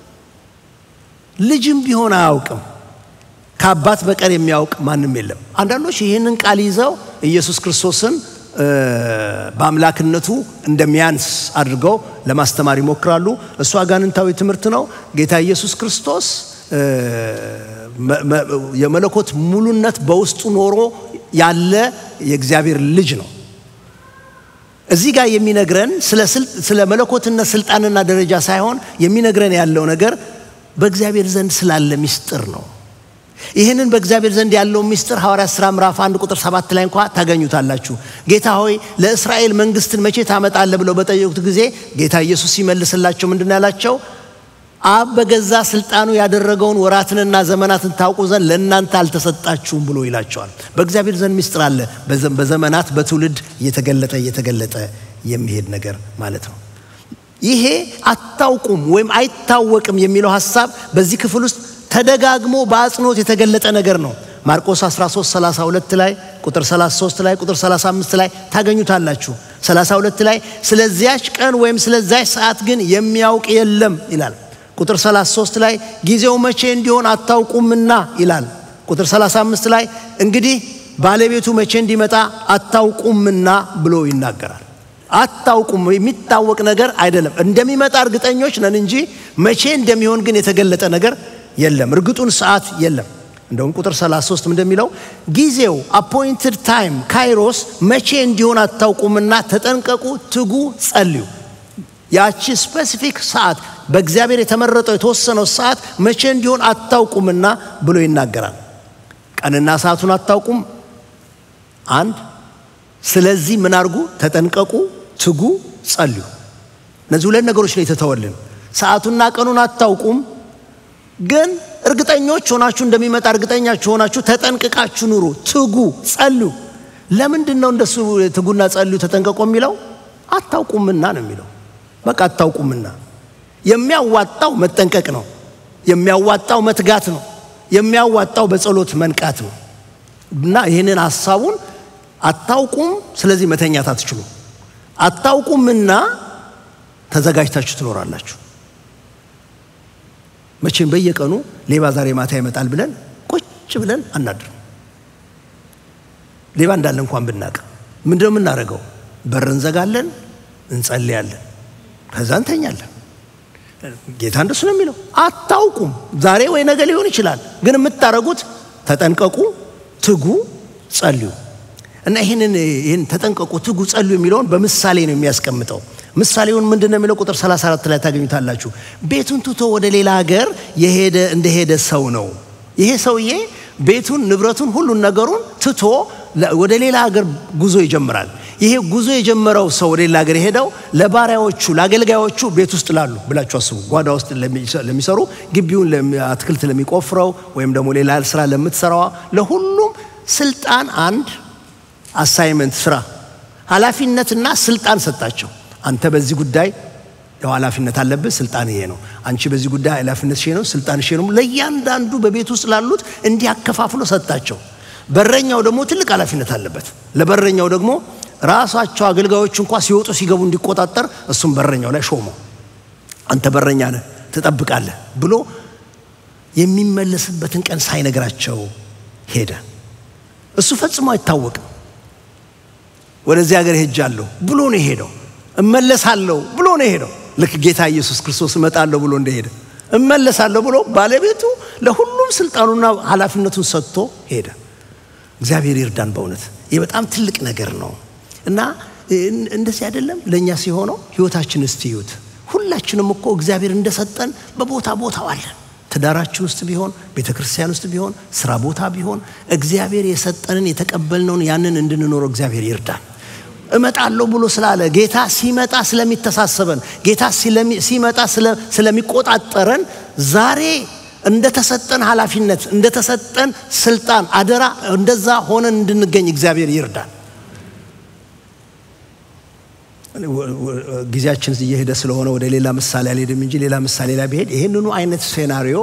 ልጅም ቢሆን አያውቅም። ከአባት በቀር የሚያውቅ ማንም የለም። አንዳንዶች ይህንን ቃል ይዘው ኢየሱስ ክርስቶስን በአምላክነቱ እንደሚያንስ አድርገው ለማስተማር ይሞክራሉ። እሱ አጋንንታዊ ትምህርት ነው። ጌታ ኢየሱስ ክርስቶስ የመለኮት ሙሉነት በውስጡ ኖሮ ያለ የእግዚአብሔር ልጅ ነው። እዚህ ጋር የሚነግረን ስለ መለኮትነት ስልጣንና ደረጃ ሳይሆን የሚነግረን ያለው ነገር በእግዚአብሔር ዘንድ ስላለ ምስጢር ነው። ይህንን በእግዚአብሔር ዘንድ ያለው ምስጢር ሐዋርያት ሥራ ምዕራፍ አንድ ቁጥር ሰባት ላይ እንኳ ታገኙታላችሁ። ጌታ ሆይ ለእስራኤል መንግስትን መቼ ታመጣለህ ብለው በጠየቁት ጊዜ ጌታ ኢየሱስ ሲመልስላቸው ምንድን ያላቸው? አብ በገዛ ስልጣኑ ያደረገውን ወራትንና ዘመናትን ታውቁ ዘንድ ለእናንተ አልተሰጣችሁም ብሎ ይላቸዋል። በእግዚአብሔር ዘንድ ምስጢር አለ። በዘመናት በትውልድ እየተገለጠ እየተገለጠ የሚሄድ ነገር ማለት ነው። ይሄ አታውቁም ወይም አይታወቅም የሚለው ሀሳብ በዚህ ክፍል ውስጥ ተደጋግሞ በአጽንኦት የተገለጠ ነገር ነው። ማርቆስ 13 32 ላይ ቁጥር 33 ላይ ቁጥር 35 ላይ ታገኙታላችሁ። 32 ላይ ስለዚያች ቀን ወይም ስለዚያች ሰዓት ግን የሚያውቅ የለም ይላል። ቁጥር 33 ላይ ጊዜው መቼ እንዲሆን አታውቁምና ይላል። ቁጥር 35 ላይ እንግዲህ ባለቤቱ መቼ እንዲመጣ አታውቁምና ብሎ ይናገራል። አታውቁም የሚታወቅ ነገር አይደለም። እንደሚመጣ እርግጠኞች ነን እንጂ መቼ እንደሚሆን ግን የተገለጠ ነገር የለም። እርግጡን ሰዓት የለም። እንደውም ቁጥር 33 እንደሚለው ጊዜው አፖይንትድ ታይም ካይሮስ መቼ እንዲሆን አታውቁምና ተጠንቀቁ፣ ትጉ፣ ጸልዩ። ያቺ ስፔሲፊክ ሰዓት በእግዚአብሔር የተመረጠው የተወሰነው ሰዓት መቼ እንዲሆን አታውቁምና ብሎ ይናገራል። ቀንና ሰዓቱን አታውቁም። አንድ ስለዚህ ምን አድርጉ? ተጠንቀቁ፣ ትጉ፣ ጸልዩ። እነዚህ ሁለት ነገሮች ነው የተተወልን። ሰዓቱና ቀኑን አታውቁም ግን እርግጠኞች ሆናችሁ እንደሚመጣ እርግጠኛችሁ ሆናችሁ ተጠንቅቃችሁ ኑሩ፣ ትጉ፣ ጸልዩ። ለምንድን ነው እንደሱ ትጉና ጸልዩ ተጠንቀቁ የሚለው? አታውቁምና ነው የሚለው። በቃ አታውቁምና። የሚያዋጣው መጠንቀቅ ነው። የሚያዋጣው መትጋት ነው። የሚያዋጣው በጸሎት መንቃት ነው። እና ይህንን ሀሳቡን አታውቁም፣ ስለዚህ መተኛት አትችሉ። አታውቁምና ተዘጋጅታችሁ ትኖራላችሁ። መቼም በየቀኑ ሌባ ዛሬ ማታ ይመጣል ብለን ቁጭ ብለን አናድርም። ሌባ እንዳለ እንኳን ብናቅ ምንድነው የምናደርገው? በር እንዘጋለን፣ እንጸልያለን፣ ከዛ እንተኛለን። ጌታ እንደሱ ነው የሚለው። አታውቁም፣ ዛሬ ወይ ነገ ሊሆን ይችላል። ግን የምታደርጉት ተጠንቀቁ፣ ትጉ፣ ጸልዩ እና ይህንን ይህን ተጠንቀቁ፣ ትጉ፣ ጸልዩ የሚለውን በምሳሌ ነው የሚያስቀምጠው። ምሳሌውን ምንድን ነው የሚለው? ቁጥር 34 ላይ ታገኙታላችሁ። ቤቱን ትቶ ወደ ሌላ ሀገር የሄደ እንደሄደ ሰው ነው። ይሄ ሰውዬ ቤቱን፣ ንብረቱን፣ ሁሉን ነገሩን ትቶ ወደ ሌላ ሀገር ጉዞ ይጀምራል። ይሄ ጉዞ የጀመረው ሰው ወደ ሌላ ሀገር የሄደው ለባሪያዎቹ ለአገልጋዮቹ ቤት ውስጥ ላሉ ብላችሁ አስቡ። ጓዳ ውስጥ ለሚሰሩ ግቢውን አትክልት ለሚቆፍረው ወይም ደግሞ ሌላ ስራ ለምትሰራዋ ለሁሉም ስልጣን አንድ አሳይመንት ስራ ኃላፊነትና ስልጣን ሰጣቸው። አንተ በዚህ ጉዳይ ያው ኃላፊነት አለብህ፣ ስልጣን ይሄ ነው። አንቺ በዚህ ጉዳይ ኃላፊነት ሼ ነው፣ ስልጣን ሼ ነው። ለእያንዳንዱ በቤት ውስጥ ላሉት እንዲህ አከፋፍሎ ሰጣቸው። በረኛው ደግሞ ትልቅ ኃላፊነት አለበት። ለበረኛው ደግሞ ራሳቸው አገልጋዮች እንኳ ሲወጡ ሲገቡ እንዲቆጣጠር እሱም በረኛው ላይ ሾሞ አንተ በረኛ ነህ ትጠብቃለህ ብሎ የሚመለስበትን ቀን ሳይነግራቸው ሄደ። እሱ ፈጽሞ አይታወቅም። ወደዚህ ሀገር ሄጃለሁ ብሎ ነው የሄደው። እመለሳለሁ ብሎ ነው የሄደው። ልክ ጌታ ኢየሱስ ክርስቶስ እመጣለሁ ብሎ እንደሄደ እመለሳለሁ ብሎ ባለቤቱ ለሁሉም ስልጣኑና ኃላፊነቱን ሰጥቶ ሄደ። እግዚአብሔር ይርዳን። በእውነት ይህ በጣም ትልቅ ነገር ነው እና እንደዚህ አይደለም ለእኛ ሲሆነው ህይወታችን እስቲ ይዩት። ሁላችንም እኮ እግዚአብሔር እንደሰጠን በቦታ ቦታው አለን። ትዳራችን ውስጥ ቢሆን ቤተ ክርስቲያን ውስጥ ቢሆን ስራ ቦታ ቢሆን እግዚአብሔር የሰጠንን የተቀበልነውን ያንን እንድንኖረው እግዚአብሔር ይርዳን። እመጣለሁ ብሎ ስላለ ጌታ ሲመጣ ስለሚተሳሰበን ጌታ ሲመጣ ስለሚቆጣጠረን ዛሬ እንደተሰጠን ኃላፊነት እንደተሰጠን ስልጣን አደራ እንደዛ ሆነን እንድንገኝ እግዚአብሔር ይርዳን። ጊዜያችን እየሄደ ስለሆነ ወደ ሌላ ምሳሌ አልሄድም እንጂ ሌላ ምሳሌ ላይ ብሄድ ይህንኑ አይነት ሴናሪዮ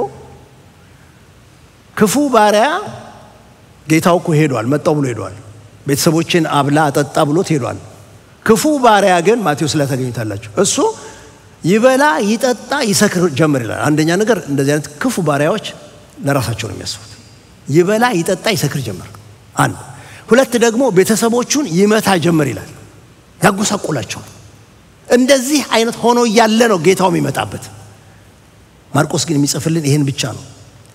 ክፉ ባሪያ ጌታው እኮ ሄዷል፣ መጣው ብሎ ሄዷል። ቤተሰቦችን አብላ አጠጣ ብሎት ሄዷል። ክፉ ባሪያ ግን ማቴዎስ ላይ ታገኙታላችሁ። እሱ ይበላ ይጠጣ ይሰክር ጀምር ይላል። አንደኛ ነገር እንደዚህ አይነት ክፉ ባሪያዎች ለራሳቸው ነው የሚያስቡት። ይበላ ይጠጣ ይሰክር ጀምር አንድ። ሁለት ደግሞ ቤተሰቦቹን ይመታ ጀምር ይላል። ያጎሳቆላቸዋል። እንደዚህ አይነት ሆኖ እያለ ነው ጌታው የሚመጣበት። ማርቆስ ግን የሚጽፍልን ይህን ብቻ ነው።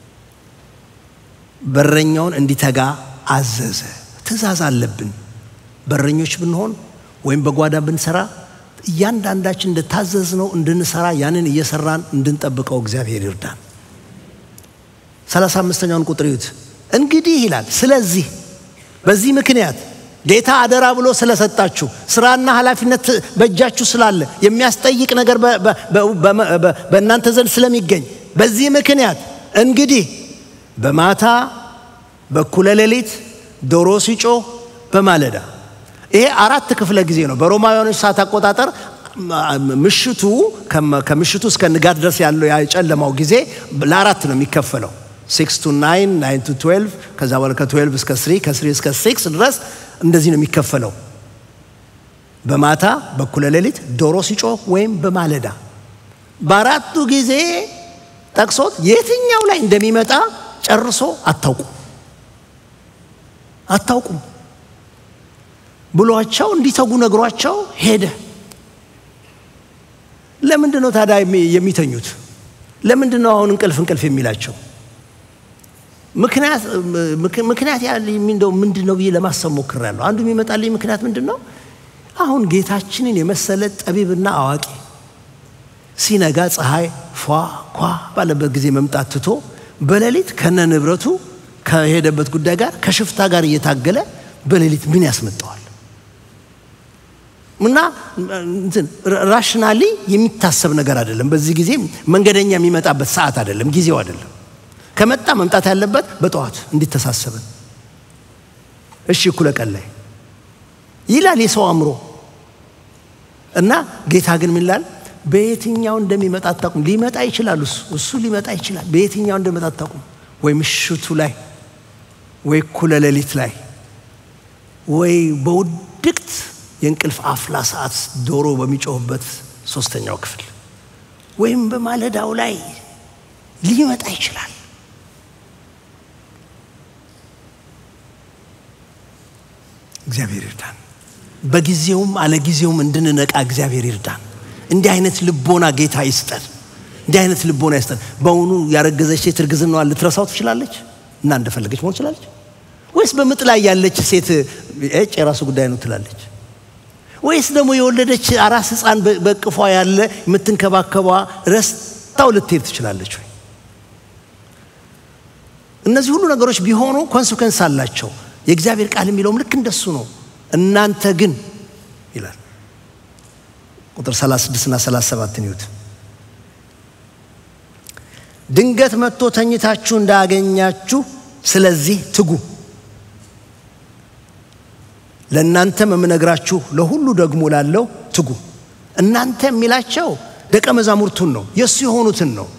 በረኛውን እንዲተጋ አዘዘ። ትእዛዝ አለብን። በረኞች ብንሆን ወይም በጓዳ ብንሰራ እያንዳንዳችን እንደታዘዝነው እንድንሰራ ያንን እየሰራን እንድንጠብቀው እግዚአብሔር ይርዳን። ሰላሳ አምስተኛውን ቁጥር ይዩት። እንግዲህ ይላል ስለዚህ በዚህ ምክንያት ጌታ አደራ ብሎ ስለሰጣችሁ ስራና ኃላፊነት በእጃችሁ ስላለ የሚያስጠይቅ ነገር በእናንተ ዘንድ ስለሚገኝ በዚህ ምክንያት እንግዲህ በማታ በኩለ ሌሊት ዶሮ ሲጮህ በማለዳ ይሄ አራት ክፍለ ጊዜ ነው። በሮማውያኖች ሰዓት አቆጣጠር ምሽቱ ከምሽቱ እስከ ንጋት ድረስ ያለው የጨለማው ጊዜ ለአራት ነው የሚከፈለው። ሲክስ ቱ ናይን ናይን ቱ ትዌልቭ ከዛ በኋላ ከትዌልቭ እስከ ስሪ ከስሪ እስከ ሲክስ ድረስ እንደዚህ ነው የሚከፈለው። በማታ በኩለ ሌሊት ዶሮ ሲጮህ ወይም በማለዳ በአራቱ ጊዜ ጠቅሶት የትኛው ላይ እንደሚመጣ ጨርሶ አታውቁም አታውቁም ብሏቸው እንዲተጉ ነግሯቸው ሄደ። ለምንድን ነው ታዲያ የሚተኙት? ለምንድን ነው አሁን እንቅልፍ እንቅልፍ የሚላቸው? ምክንያት እንደው ምንድን ነው ብዬ ለማሰብ ሞክሬያለሁ። አንዱ የሚመጣልኝ ምክንያት ምንድን ነው? አሁን ጌታችንን የመሰለ ጠቢብና አዋቂ ሲነጋ ፀሐይ ፏ ኳ ባለበት ጊዜ መምጣት ትቶ በሌሊት ከነ ንብረቱ ከሄደበት ጉዳይ ጋር ከሽፍታ ጋር እየታገለ በሌሊት ምን ያስመጣዋል? እና ራሽናሊ የሚታሰብ ነገር አይደለም። በዚህ ጊዜ መንገደኛ የሚመጣበት ሰዓት አይደለም፣ ጊዜው አይደለም። ከመጣ መምጣት ያለበት በጠዋት እንዲተሳሰብን። እሺ እኩለ ቀን ላይ ይላል የሰው አእምሮ እና ጌታ ግን ምን ይላል? በየትኛው እንደሚመጣ አታውቁም። ሊመጣ ይችላል፣ እሱ እሱ ሊመጣ ይችላል። በየትኛው እንደሚመጣ አታውቁም። ወይ ምሽቱ ላይ ወይ እኩለ ሌሊት ላይ ወይ በውድቅት የእንቅልፍ አፍላ ሰዓት ዶሮ በሚጮህበት ሶስተኛው ክፍል ወይም በማለዳው ላይ ሊመጣ ይችላል። እግዚአብሔር ይርዳን። በጊዜውም አለጊዜውም እንድንነቃ እግዚአብሔር ይርዳን። እንዲህ አይነት ልቦና ጌታ ይስጠን። እንዲህ አይነት ልቦና ይስጠን። በእውኑ ያረገዘች ሴት እርግዝናዋን ልትረሳው ትችላለች እና እንደፈለገች መሆን ትችላለች? ወይስ በምጥ ላይ ያለች ሴት እጭ የራሱ ጉዳይ ነው ትላለች? ወይስ ደግሞ የወለደች አራስ ሕፃን በቅፏ ያለ የምትንከባከቧ ረስታው ልትሄድ ትችላለች ወይ? እነዚህ ሁሉ ነገሮች ቢሆኑ ኮንስኮንስ አላቸው። የእግዚአብሔር ቃል የሚለውም ልክ እንደሱ ነው። እናንተ ግን ይላል ቁጥር 36 እና 37 ይዩት። ድንገት መጥቶ ተኝታችሁ እንዳያገኛችሁ ስለዚህ ትጉ። ለእናንተም የምነግራችሁ ለሁሉ ደግሞ ላለው ትጉ። እናንተ የሚላቸው ደቀ መዛሙርቱን ነው፣ የእሱ የሆኑትን ነው።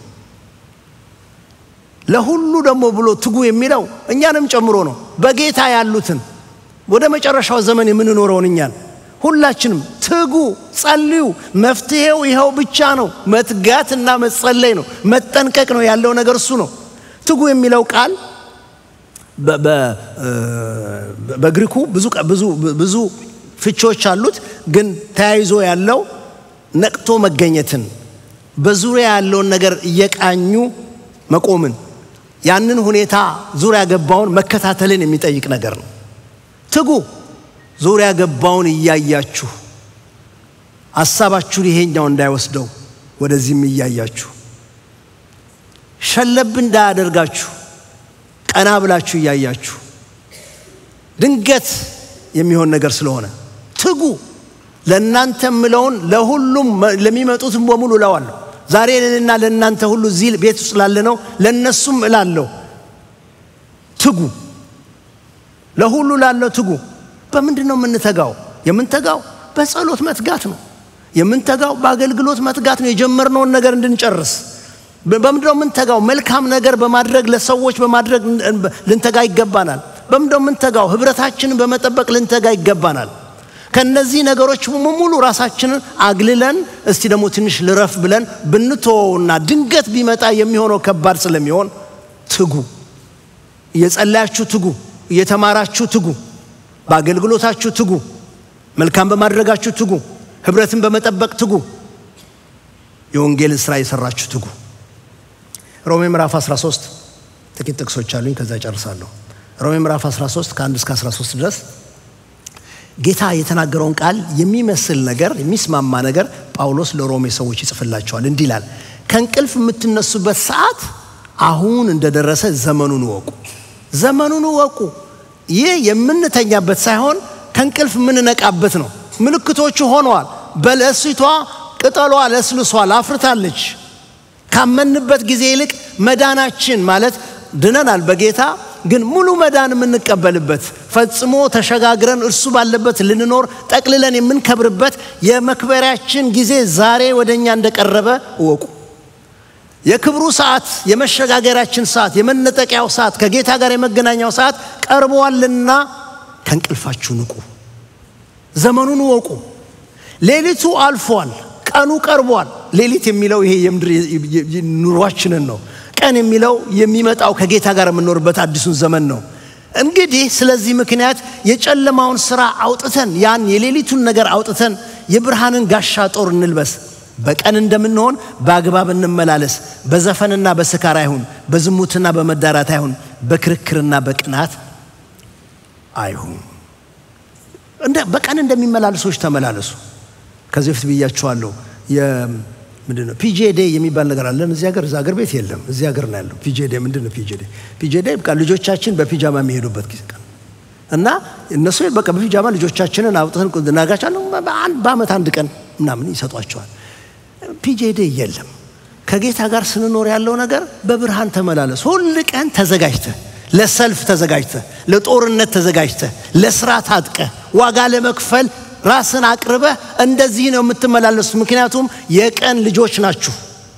ለሁሉ ደግሞ ብሎ ትጉ የሚለው እኛንም ጨምሮ ነው። በጌታ ያሉትን ወደ መጨረሻው ዘመን የምንኖረውን እኛን ሁላችንም ትጉ፣ ጸልዩ። መፍትሄው ይኸው ብቻ ነው። መትጋትና መጸለይ ነው። መጠንቀቅ ነው። ያለው ነገር እሱ ነው። ትጉ የሚለው ቃል በግሪኩ ብዙ ፍቾች አሉት። ግን ተያይዞ ያለው ነቅቶ መገኘትን፣ በዙሪያ ያለውን ነገር እየቃኙ መቆምን፣ ያንን ሁኔታ ዙሪያ ገባውን መከታተልን የሚጠይቅ ነገር ነው። ትጉ ዙሪያ ገባውን እያያችሁ ሀሳባችሁን ይሄኛው እንዳይወስደው ወደዚህም እያያችሁ ሸለብ እንዳያደርጋችሁ ቀና ብላችሁ እያያችሁ ድንገት የሚሆን ነገር ስለሆነ ትጉ። ለእናንተ ምለውን ለሁሉም ለሚመጡትም በሙሉ እለዋለሁ። ዛሬ ለእኔና ለእናንተ ሁሉ እዚህ ቤት ውስጥ ላለ ነው ለእነሱም እላለሁ ትጉ። ለሁሉ ላለው ትጉ። በምንድን ነው የምንተጋው? የምንተጋው በጸሎት መትጋት ነው። የምንተጋው በአገልግሎት መትጋት ነው። የጀመርነውን ነገር እንድንጨርስ በምንድን ነው የምንተጋው? መልካም ነገር በማድረግ ለሰዎች በማድረግ ልንተጋ ይገባናል። በምንድን ነው የምንተጋው? ህብረታችንን በመጠበቅ ልንተጋ ይገባናል። ከነዚህ ነገሮች ሙሉ ራሳችንን አግልለን እስቲ ደግሞ ትንሽ ልረፍ ብለን ብንተወውና ድንገት ቢመጣ የሚሆነው ከባድ ስለሚሆን ትጉ። እየጸለያችሁ ትጉ። እየተማራችሁ ትጉ። በአገልግሎታችሁ ትጉ። መልካም በማድረጋችሁ ትጉ። ህብረትን በመጠበቅ ትጉ። የወንጌልን ስራ የሰራችሁ ትጉ። ሮሜ ምዕራፍ 13 ጥቂት ጥቅሶች አሉኝ፣ ከዛ ጨርሳለሁ። ሮሜ ምዕራፍ 13 ከ1 እስከ 13 ድረስ ጌታ የተናገረውን ቃል የሚመስል ነገር የሚስማማ ነገር ጳውሎስ ለሮሜ ሰዎች ይጽፍላቸዋል። እንዲህ ይላል፣ ከእንቅልፍ የምትነሱበት ሰዓት አሁን እንደደረሰ ዘመኑን እወቁ። ዘመኑን እወቁ። ይህ የምንተኛበት ሳይሆን ከእንቅልፍ የምንነቃበት ነው። ምልክቶቹ ሆነዋል። በለሲቷ ቅጠሏ ለስልሷል፣ አፍርታለች። ካመንበት ጊዜ ይልቅ መዳናችን ማለት ድነናል በጌታ ግን ሙሉ መዳን የምንቀበልበት ፈጽሞ ተሸጋግረን እርሱ ባለበት ልንኖር ጠቅልለን የምንከብርበት የመክበሪያችን ጊዜ ዛሬ ወደ እኛ እንደቀረበ እወቁ። የክብሩ ሰዓት፣ የመሸጋገሪያችን ሰዓት፣ የመነጠቂያው ሰዓት፣ ከጌታ ጋር የመገናኛው ሰዓት ቀርቧልና ከእንቅልፋችሁ ንቁ። ዘመኑን እወቁ። ሌሊቱ አልፏል፣ ቀኑ ቀርቧል። ሌሊት የሚለው ይሄ የምድር ኑሯችንን ነው። ቀን የሚለው የሚመጣው ከጌታ ጋር የምንኖርበት አዲሱን ዘመን ነው። እንግዲህ ስለዚህ ምክንያት የጨለማውን ስራ አውጥተን ያን የሌሊቱን ነገር አውጥተን የብርሃንን ጋሻ ጦር እንልበስ። በቀን እንደምንሆን በአግባብ እንመላለስ። በዘፈንና በስካር አይሁን፣ በዝሙትና በመዳራት አይሁን፣ በክርክርና በቅናት አይሁን። በቀን እንደሚመላለሱ ሰዎች ተመላለሱ። ከዚህ በፊት ብያችኋለሁ። ምንድን ነው ፒጄ ዴይ የሚባል ነገር አለን እዚህ ሀገር። እዛ ሀገር ቤት የለም፣ እዚህ ሀገር ነው ያለው። ፒጄ ዴይ ምንድን ነው? ፒጄ ዴይ ፒጄ ዴይ በቃ ልጆቻችን በፒጃማ የሚሄዱበት ጊዜ ቀን እና እነሱ በቃ በፒጃማ ልጆቻችንን አውጥተን እናጋቻለን። በአመት አንድ ቀን ምናምን ይሰጧቸዋል። ፒጄ ዴይ የለም። ከጌታ ጋር ስንኖር ያለው ነገር በብርሃን ተመላለስ። ሁል ቀን ተዘጋጅተህ ለሰልፍ ተዘጋጅተህ፣ ለጦርነት ተዘጋጅተህ፣ ለስራ ታጥቀህ፣ ዋጋ ለመክፈል ራስን አቅርበህ እንደዚህ ነው የምትመላለሱት። ምክንያቱም የቀን ልጆች ናችሁ።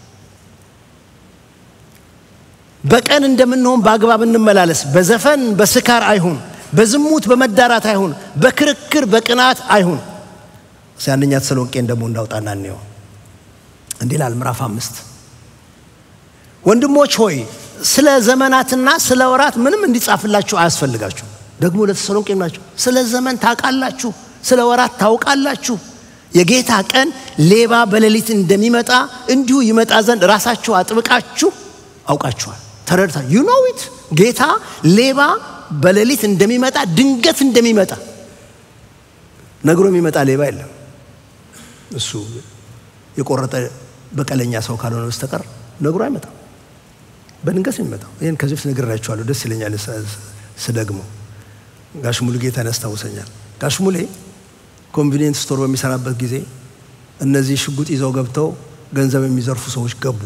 በቀን እንደምንሆን በአግባብ እንመላለስ። በዘፈን በስካር አይሁን፣ በዝሙት በመዳራት አይሁን፣ በክርክር በቅናት አይሁን። አንደኛ ተሰሎንቄን ደግሞ እንዳውጣና እንየው። እንዲህ ይላል ምዕራፍ አምስት ወንድሞች ሆይ ስለ ዘመናትና ስለ ወራት ምንም እንዲጻፍላችሁ አያስፈልጋችሁ። ደግሞ ለተሰሎንቄ ናቸው። ስለ ዘመን ታውቃላችሁ ስለ ወራት ታውቃላችሁ። የጌታ ቀን ሌባ በሌሊት እንደሚመጣ እንዲሁ ይመጣ ዘንድ ራሳችሁ አጥብቃችሁ አውቃችኋል። ተረድታ ዩ ኖ ኢት ጌታ ሌባ በሌሊት እንደሚመጣ ድንገት እንደሚመጣ ነግሮ የሚመጣ ሌባ የለም። እሱ የቆረጠ በቀለኛ ሰው ካልሆነ በስተቀር ነግሮ አይመጣም። በድንገት ነው የሚመጣው። ይህን ከዚህ በፊት ነግሬያችኋለሁ። ደስ ይለኛል ስደግሞ። ጋሽ ሙሉ ጌታን ያስታውሰኛል። ጋሽ ሙሌ ኮንቪኒየንት ስቶር በሚሰራበት ጊዜ እነዚህ ሽጉጥ ይዘው ገብተው ገንዘብ የሚዘርፉ ሰዎች ገቡ።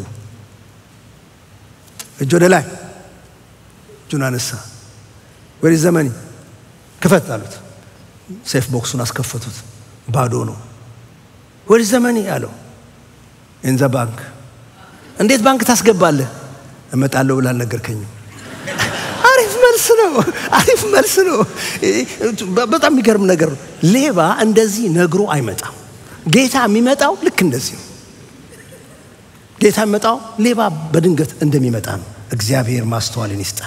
እጅ ወደ ላይ እጁን አነሳ። ወደ ዘመኒ ክፈት አሉት። ሴፍ ቦክሱን አስከፈቱት። ባዶ ነው። ወደ ዘመኒ አለው። ኢን ዘ ባንክ። እንዴት ባንክ ታስገባለህ? እመጣለሁ ብላ አልነገርከኝም። አሪፍ መልስ ነው። አሪፍ መልስ ነው። በጣም የሚገርም ነገር ነው። ሌባ እንደዚህ ነግሮ አይመጣም። ጌታ የሚመጣው ልክ እንደዚህ ነው። ጌታ የሚመጣው ሌባ በድንገት እንደሚመጣ ነው። እግዚአብሔር ማስተዋልን ይስጠን።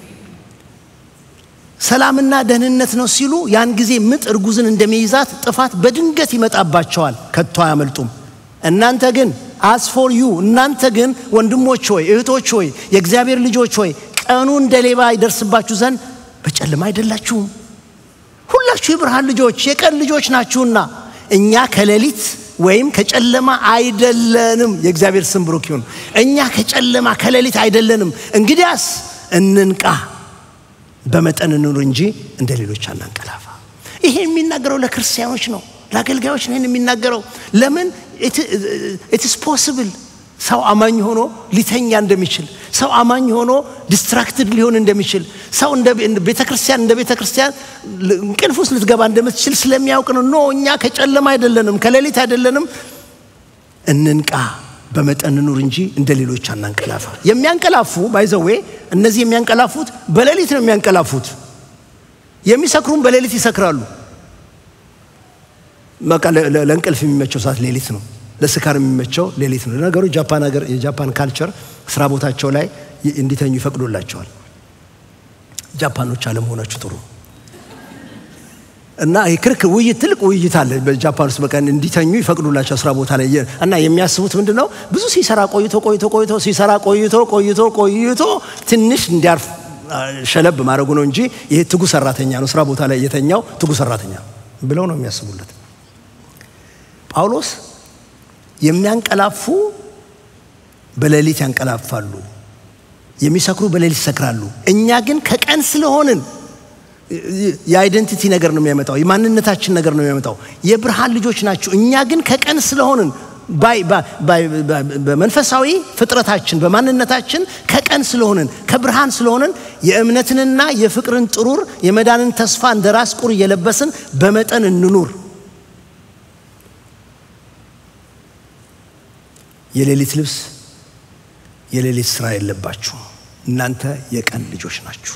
ሰላምና ደህንነት ነው ሲሉ ያን ጊዜ ምጥ እርጉዝን እንደሚይዛት ጥፋት በድንገት ይመጣባቸዋል፣ ከቶ አያመልጡም። እናንተ ግን አስፎር ዩ እናንተ ግን ወንድሞች ሆይ እህቶች ሆይ የእግዚአብሔር ልጆች ሆይ ቀኑ እንደ ሌባ ይደርስባችሁ ዘንድ በጨለማ አይደላችሁም። ሁላችሁ የብርሃን ልጆች የቀን ልጆች ናችሁና እኛ ከሌሊት ወይም ከጨለማ አይደለንም። የእግዚአብሔር ስም ብሩክ ይሁን። እኛ ከጨለማ ከሌሊት አይደለንም። እንግዲያስ እንንቃ፣ በመጠን እንኑር እንጂ እንደ ሌሎች አናንቀላፋ። ይሄ የሚናገረው ለክርስቲያኖች ነው፣ ለአገልጋዮች ነው። ይህን የሚናገረው ለምን ኢትስ ፖስብል ሰው አማኝ ሆኖ ሊተኛ እንደሚችል ሰው አማኝ ሆኖ ዲስትራክትድ ሊሆን እንደሚችል ሰው እንደ ቤተ ክርስቲያን እንደ ቤተ ክርስቲያን እንቅልፍ ውስጥ ልትገባ እንደምትችል ስለሚያውቅ ነው። ኖ እኛ ከጨለማ አይደለንም፣ ከሌሊት አይደለንም። እንንቃ፣ በመጠን ኑር እንጂ እንደ ሌሎች አናንቀላፋ። የሚያንቀላፉ ባይዘዌ እነዚህ የሚያንቀላፉት በሌሊት ነው የሚያንቀላፉት። የሚሰክሩም በሌሊት ይሰክራሉ። በቃ ለእንቅልፍ የሚመቸው ሰዓት ሌሊት ነው። ለስካር የሚመቸው ሌሊት ነው። ነገሩ ጃፓን ሀገር የጃፓን ካልቸር ስራ ቦታቸው ላይ እንዲተኙ ይፈቅዶላቸዋል። ጃፓኖች አለመሆናችሁ ጥሩ እና ክርክር ውይይት ትልቅ ውይይት አለ በጃፓን ውስጥ በቀን እንዲተኙ ይፈቅዱላቸው ስራ ቦታ ላይ እና የሚያስቡት ምንድን ነው ብዙ ሲሰራ ቆይቶ ቆይቶ ቆይቶ ሲሰራ ቆይቶ ቆይቶ ቆይቶ ትንሽ እንዲያርፍ ሸለብ ማድረጉ ነው እንጂ ይሄ ትጉ ሰራተኛ ነው ስራ ቦታ ላይ የተኛው ትጉ ሰራተኛ ብለው ነው የሚያስቡለት ጳውሎስ የሚያንቀላፉ በሌሊት ያንቀላፋሉ፣ የሚሰክሩ በሌሊት ይሰክራሉ። እኛ ግን ከቀን ስለሆንን የአይደንቲቲ ነገር ነው የሚያመጣው፣ የማንነታችን ነገር ነው የሚያመጣው። የብርሃን ልጆች ናችሁ። እኛ ግን ከቀን ስለሆንን በመንፈሳዊ ፍጥረታችን በማንነታችን ከቀን ስለሆንን ከብርሃን ስለሆንን የእምነትንና የፍቅርን ጥሩር የመዳንን ተስፋ እንደ ራስ ቁር እየለበስን በመጠን እንኑር። የሌሊት ልብስ የሌሊት ስራ የለባችሁ። እናንተ የቀን ልጆች ናችሁ።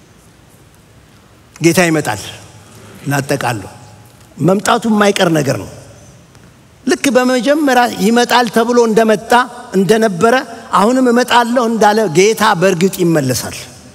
ጌታ ይመጣል። ላጠቃለሁ፣ መምጣቱ የማይቀር ነገር ነው። ልክ በመጀመሪያ ይመጣል ተብሎ እንደመጣ እንደነበረ አሁንም እመጣለሁ እንዳለ ጌታ በእርግጥ ይመለሳል።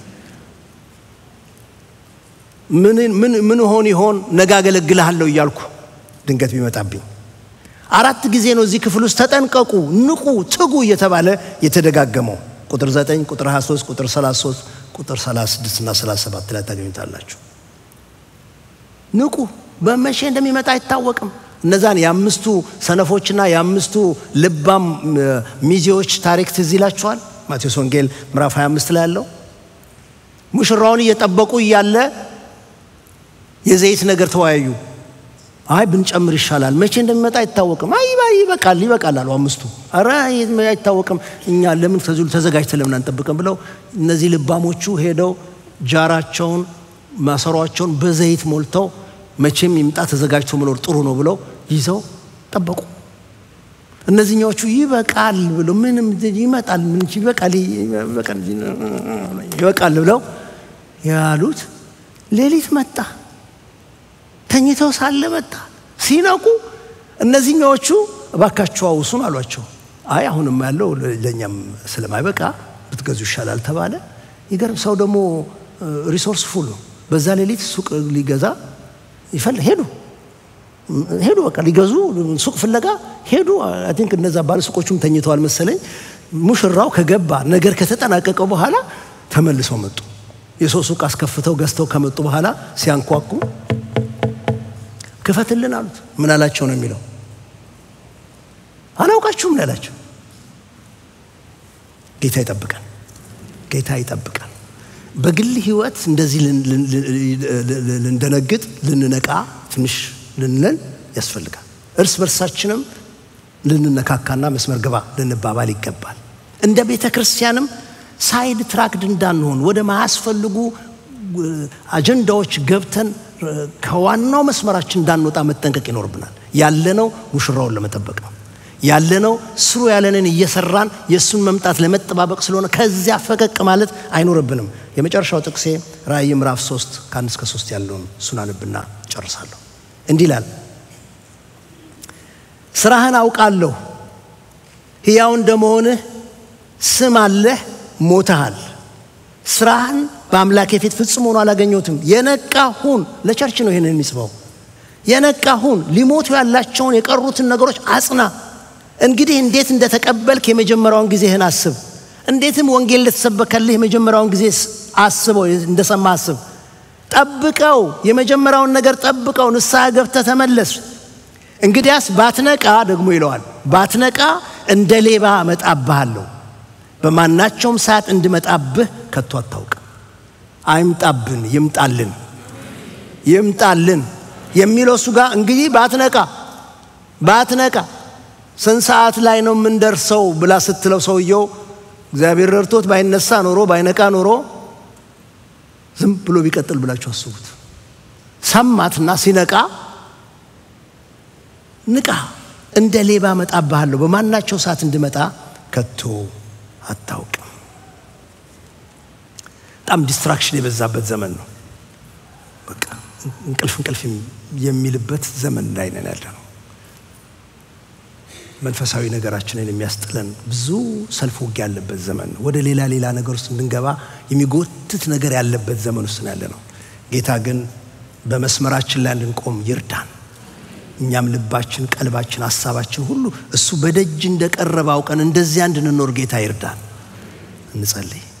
ምን ሆን ይሆን ነገ አገለግልሃለሁ እያልኩ ድንገት ቢመጣብኝ አራት ጊዜ ነው እዚህ ክፍል ውስጥ ተጠንቀቁ፣ ንቁ፣ ትጉ እየተባለ የተደጋገመው ቁጥር 9 ቁጥር 23 ቁጥር 33 ቁጥር 36 እና 37 ላይ ታገኙታላችሁ። ንቁ፣ በመቼ እንደሚመጣ አይታወቅም። እነዛን የአምስቱ ሰነፎችና የአምስቱ ልባም ሚዜዎች ታሪክ ትዝ ይላችኋል። ማቴዎስ ወንጌል ምዕራፍ 25 ላይ ያለው ሙሽራውን እየጠበቁ እያለ የዘይት ነገር ተወያዩ። አይ ብንጨምር ይሻላል፣ መቼ እንደሚመጣ አይታወቅም። አይ ይበቃል ይበቃል አሉ አምስቱ። ኧረ አይታወቅም፣ እኛ ለምን ከዚሁ ተዘጋጅተን ለምን አንጠብቅም ብለው እነዚህ ልባሞቹ ሄደው ጃራቸውን ማሰሯቸውን በዘይት ሞልተው መቼም ይምጣ ተዘጋጅቶ መኖር ጥሩ ነው ብለው ይዘው ጠበቁ። እነዚህኛዎቹ ይበቃል ብለው ምንም ይመጣል ይበቃል ይበቃል ብለው ያሉት ሌሊት መጣ። ተኝተው ሳለ መጣ። ሲነቁ እነዚህኛዎቹ እባካችሁ አውሱን አሏቸው። አይ አሁንም ያለው ለእኛም ስለማይበቃ ብትገዙ ይሻላል ተባለ። ይገርም ሰው ደግሞ ሪሶርስ ፉል ነው። በዛ ሌሊት ሱቅ ሊገዛ ይፈል ሄዱ ሄዱ በቃ ሊገዙ ሱቅ ፍለጋ ሄዱ። አይ ቲንክ እነዛ ባለ ሱቆቹም ተኝተዋል መሰለኝ። ሙሽራው ከገባ ነገር ከተጠናቀቀው በኋላ ተመልሰው መጡ። የሰው ሱቅ አስከፍተው ገዝተው ከመጡ በኋላ ሲያንኳኩ ክፈትልን አሉት። ምን አላቸው ነው የሚለው? አላውቃችሁም ነው ያላቸው። ጌታ ይጠብቀን፣ ጌታ ይጠብቀን። በግል ህይወት እንደዚህ ልንደነግጥ፣ ልንነቃ፣ ትንሽ ልንለን ያስፈልጋል። እርስ በርሳችንም ልንነካካና መስመር ግባ ልንባባል ይገባል። እንደ ቤተ ክርስቲያንም ሳይድ ትራክድ እንዳንሆን ወደ ማያስፈልጉ አጀንዳዎች ገብተን ከዋናው መስመራችን እንዳንወጣ መጠንቀቅ ይኖርብናል። ያለነው ሙሽራውን ለመጠበቅ ነው። ያለነው ስሩ ያለንን እየሰራን የእሱን መምጣት ለመጠባበቅ ስለሆነ ከዚያ ፈቀቅ ማለት አይኖርብንም። የመጨረሻው ጥቅሴ ራእይ ምዕራፍ ሶስት ከአንድ እስከ ሶስት ያለውን እሱን አንብና ጨርሳለሁ። እንዲህ ይላል፣ ስራህን አውቃለሁ፣ ሕያው እንደመሆንህ ስም አለህ፣ ሞተሃል። ስራህን በአምላኬ ፊት ፍጹም ሆኖ አላገኘሁትም። የነቃ ሁን። ለቸርች ነው ይህንን የሚስበው። የነቃ ሁን፣ ሊሞቱ ያላቸውን የቀሩትን ነገሮች አጽና። እንግዲህ እንዴት እንደተቀበልክ የመጀመሪያውን ጊዜህን አስብ። እንዴትም ወንጌል እንደተሰበከልህ የመጀመሪያውን ጊዜ አስበው፣ እንደሰማ አስብ። ጠብቀው፣ የመጀመሪያውን ነገር ጠብቀው፣ ንስሐ ገብተህ ተመለስ። እንግዲያስ ባትነቃ ደግሞ ይለዋል፣ ባትነቃ እንደ ሌባ እመጣብሃለሁ፣ በማናቸውም ሰዓት እንድመጣብህ ከቶ አታውቅም። አይምጣብን፣ ይምጣልን፣ ይምጣልን የሚለው እሱ ጋር እንግዲህ ባትነቃ ባትነቃ ስንት ሰዓት ላይ ነው የምንደርሰው ብላ ስትለው ሰውየው እግዚአብሔር ረድቶት ባይነሳ ኖሮ ባይነቃ ኖሮ ዝም ብሎ ቢቀጥል ብላችሁ አስቡት። ሰማትና ሲነቃ ንቃ፣ እንደ ሌባ እመጣብሃለሁ፣ በማናቸው ሰዓት እንድመጣ ከቶ አታውቅም። በጣም ዲስትራክሽን የበዛበት ዘመን ነው። በቃ እንቅልፍ እንቅልፍ የሚልበት ዘመን ላይ ነን ያለ ነው። መንፈሳዊ ነገራችንን የሚያስጥለን ብዙ ሰልፍ ውጊያ ያለበት ዘመን ነው። ወደ ሌላ ሌላ ነገር ውስጥ እንድንገባ የሚጎትት ነገር ያለበት ዘመን ውስጥ ያለ ነው። ጌታ ግን በመስመራችን ላይ እንድንቆም ይርዳን። እኛም ልባችን፣ ቀልባችን፣ ሀሳባችን ሁሉ እሱ በደጅ እንደቀረበ አውቀን እንደዚያ እንድንኖር ጌታ ይርዳን። እንጸልይ።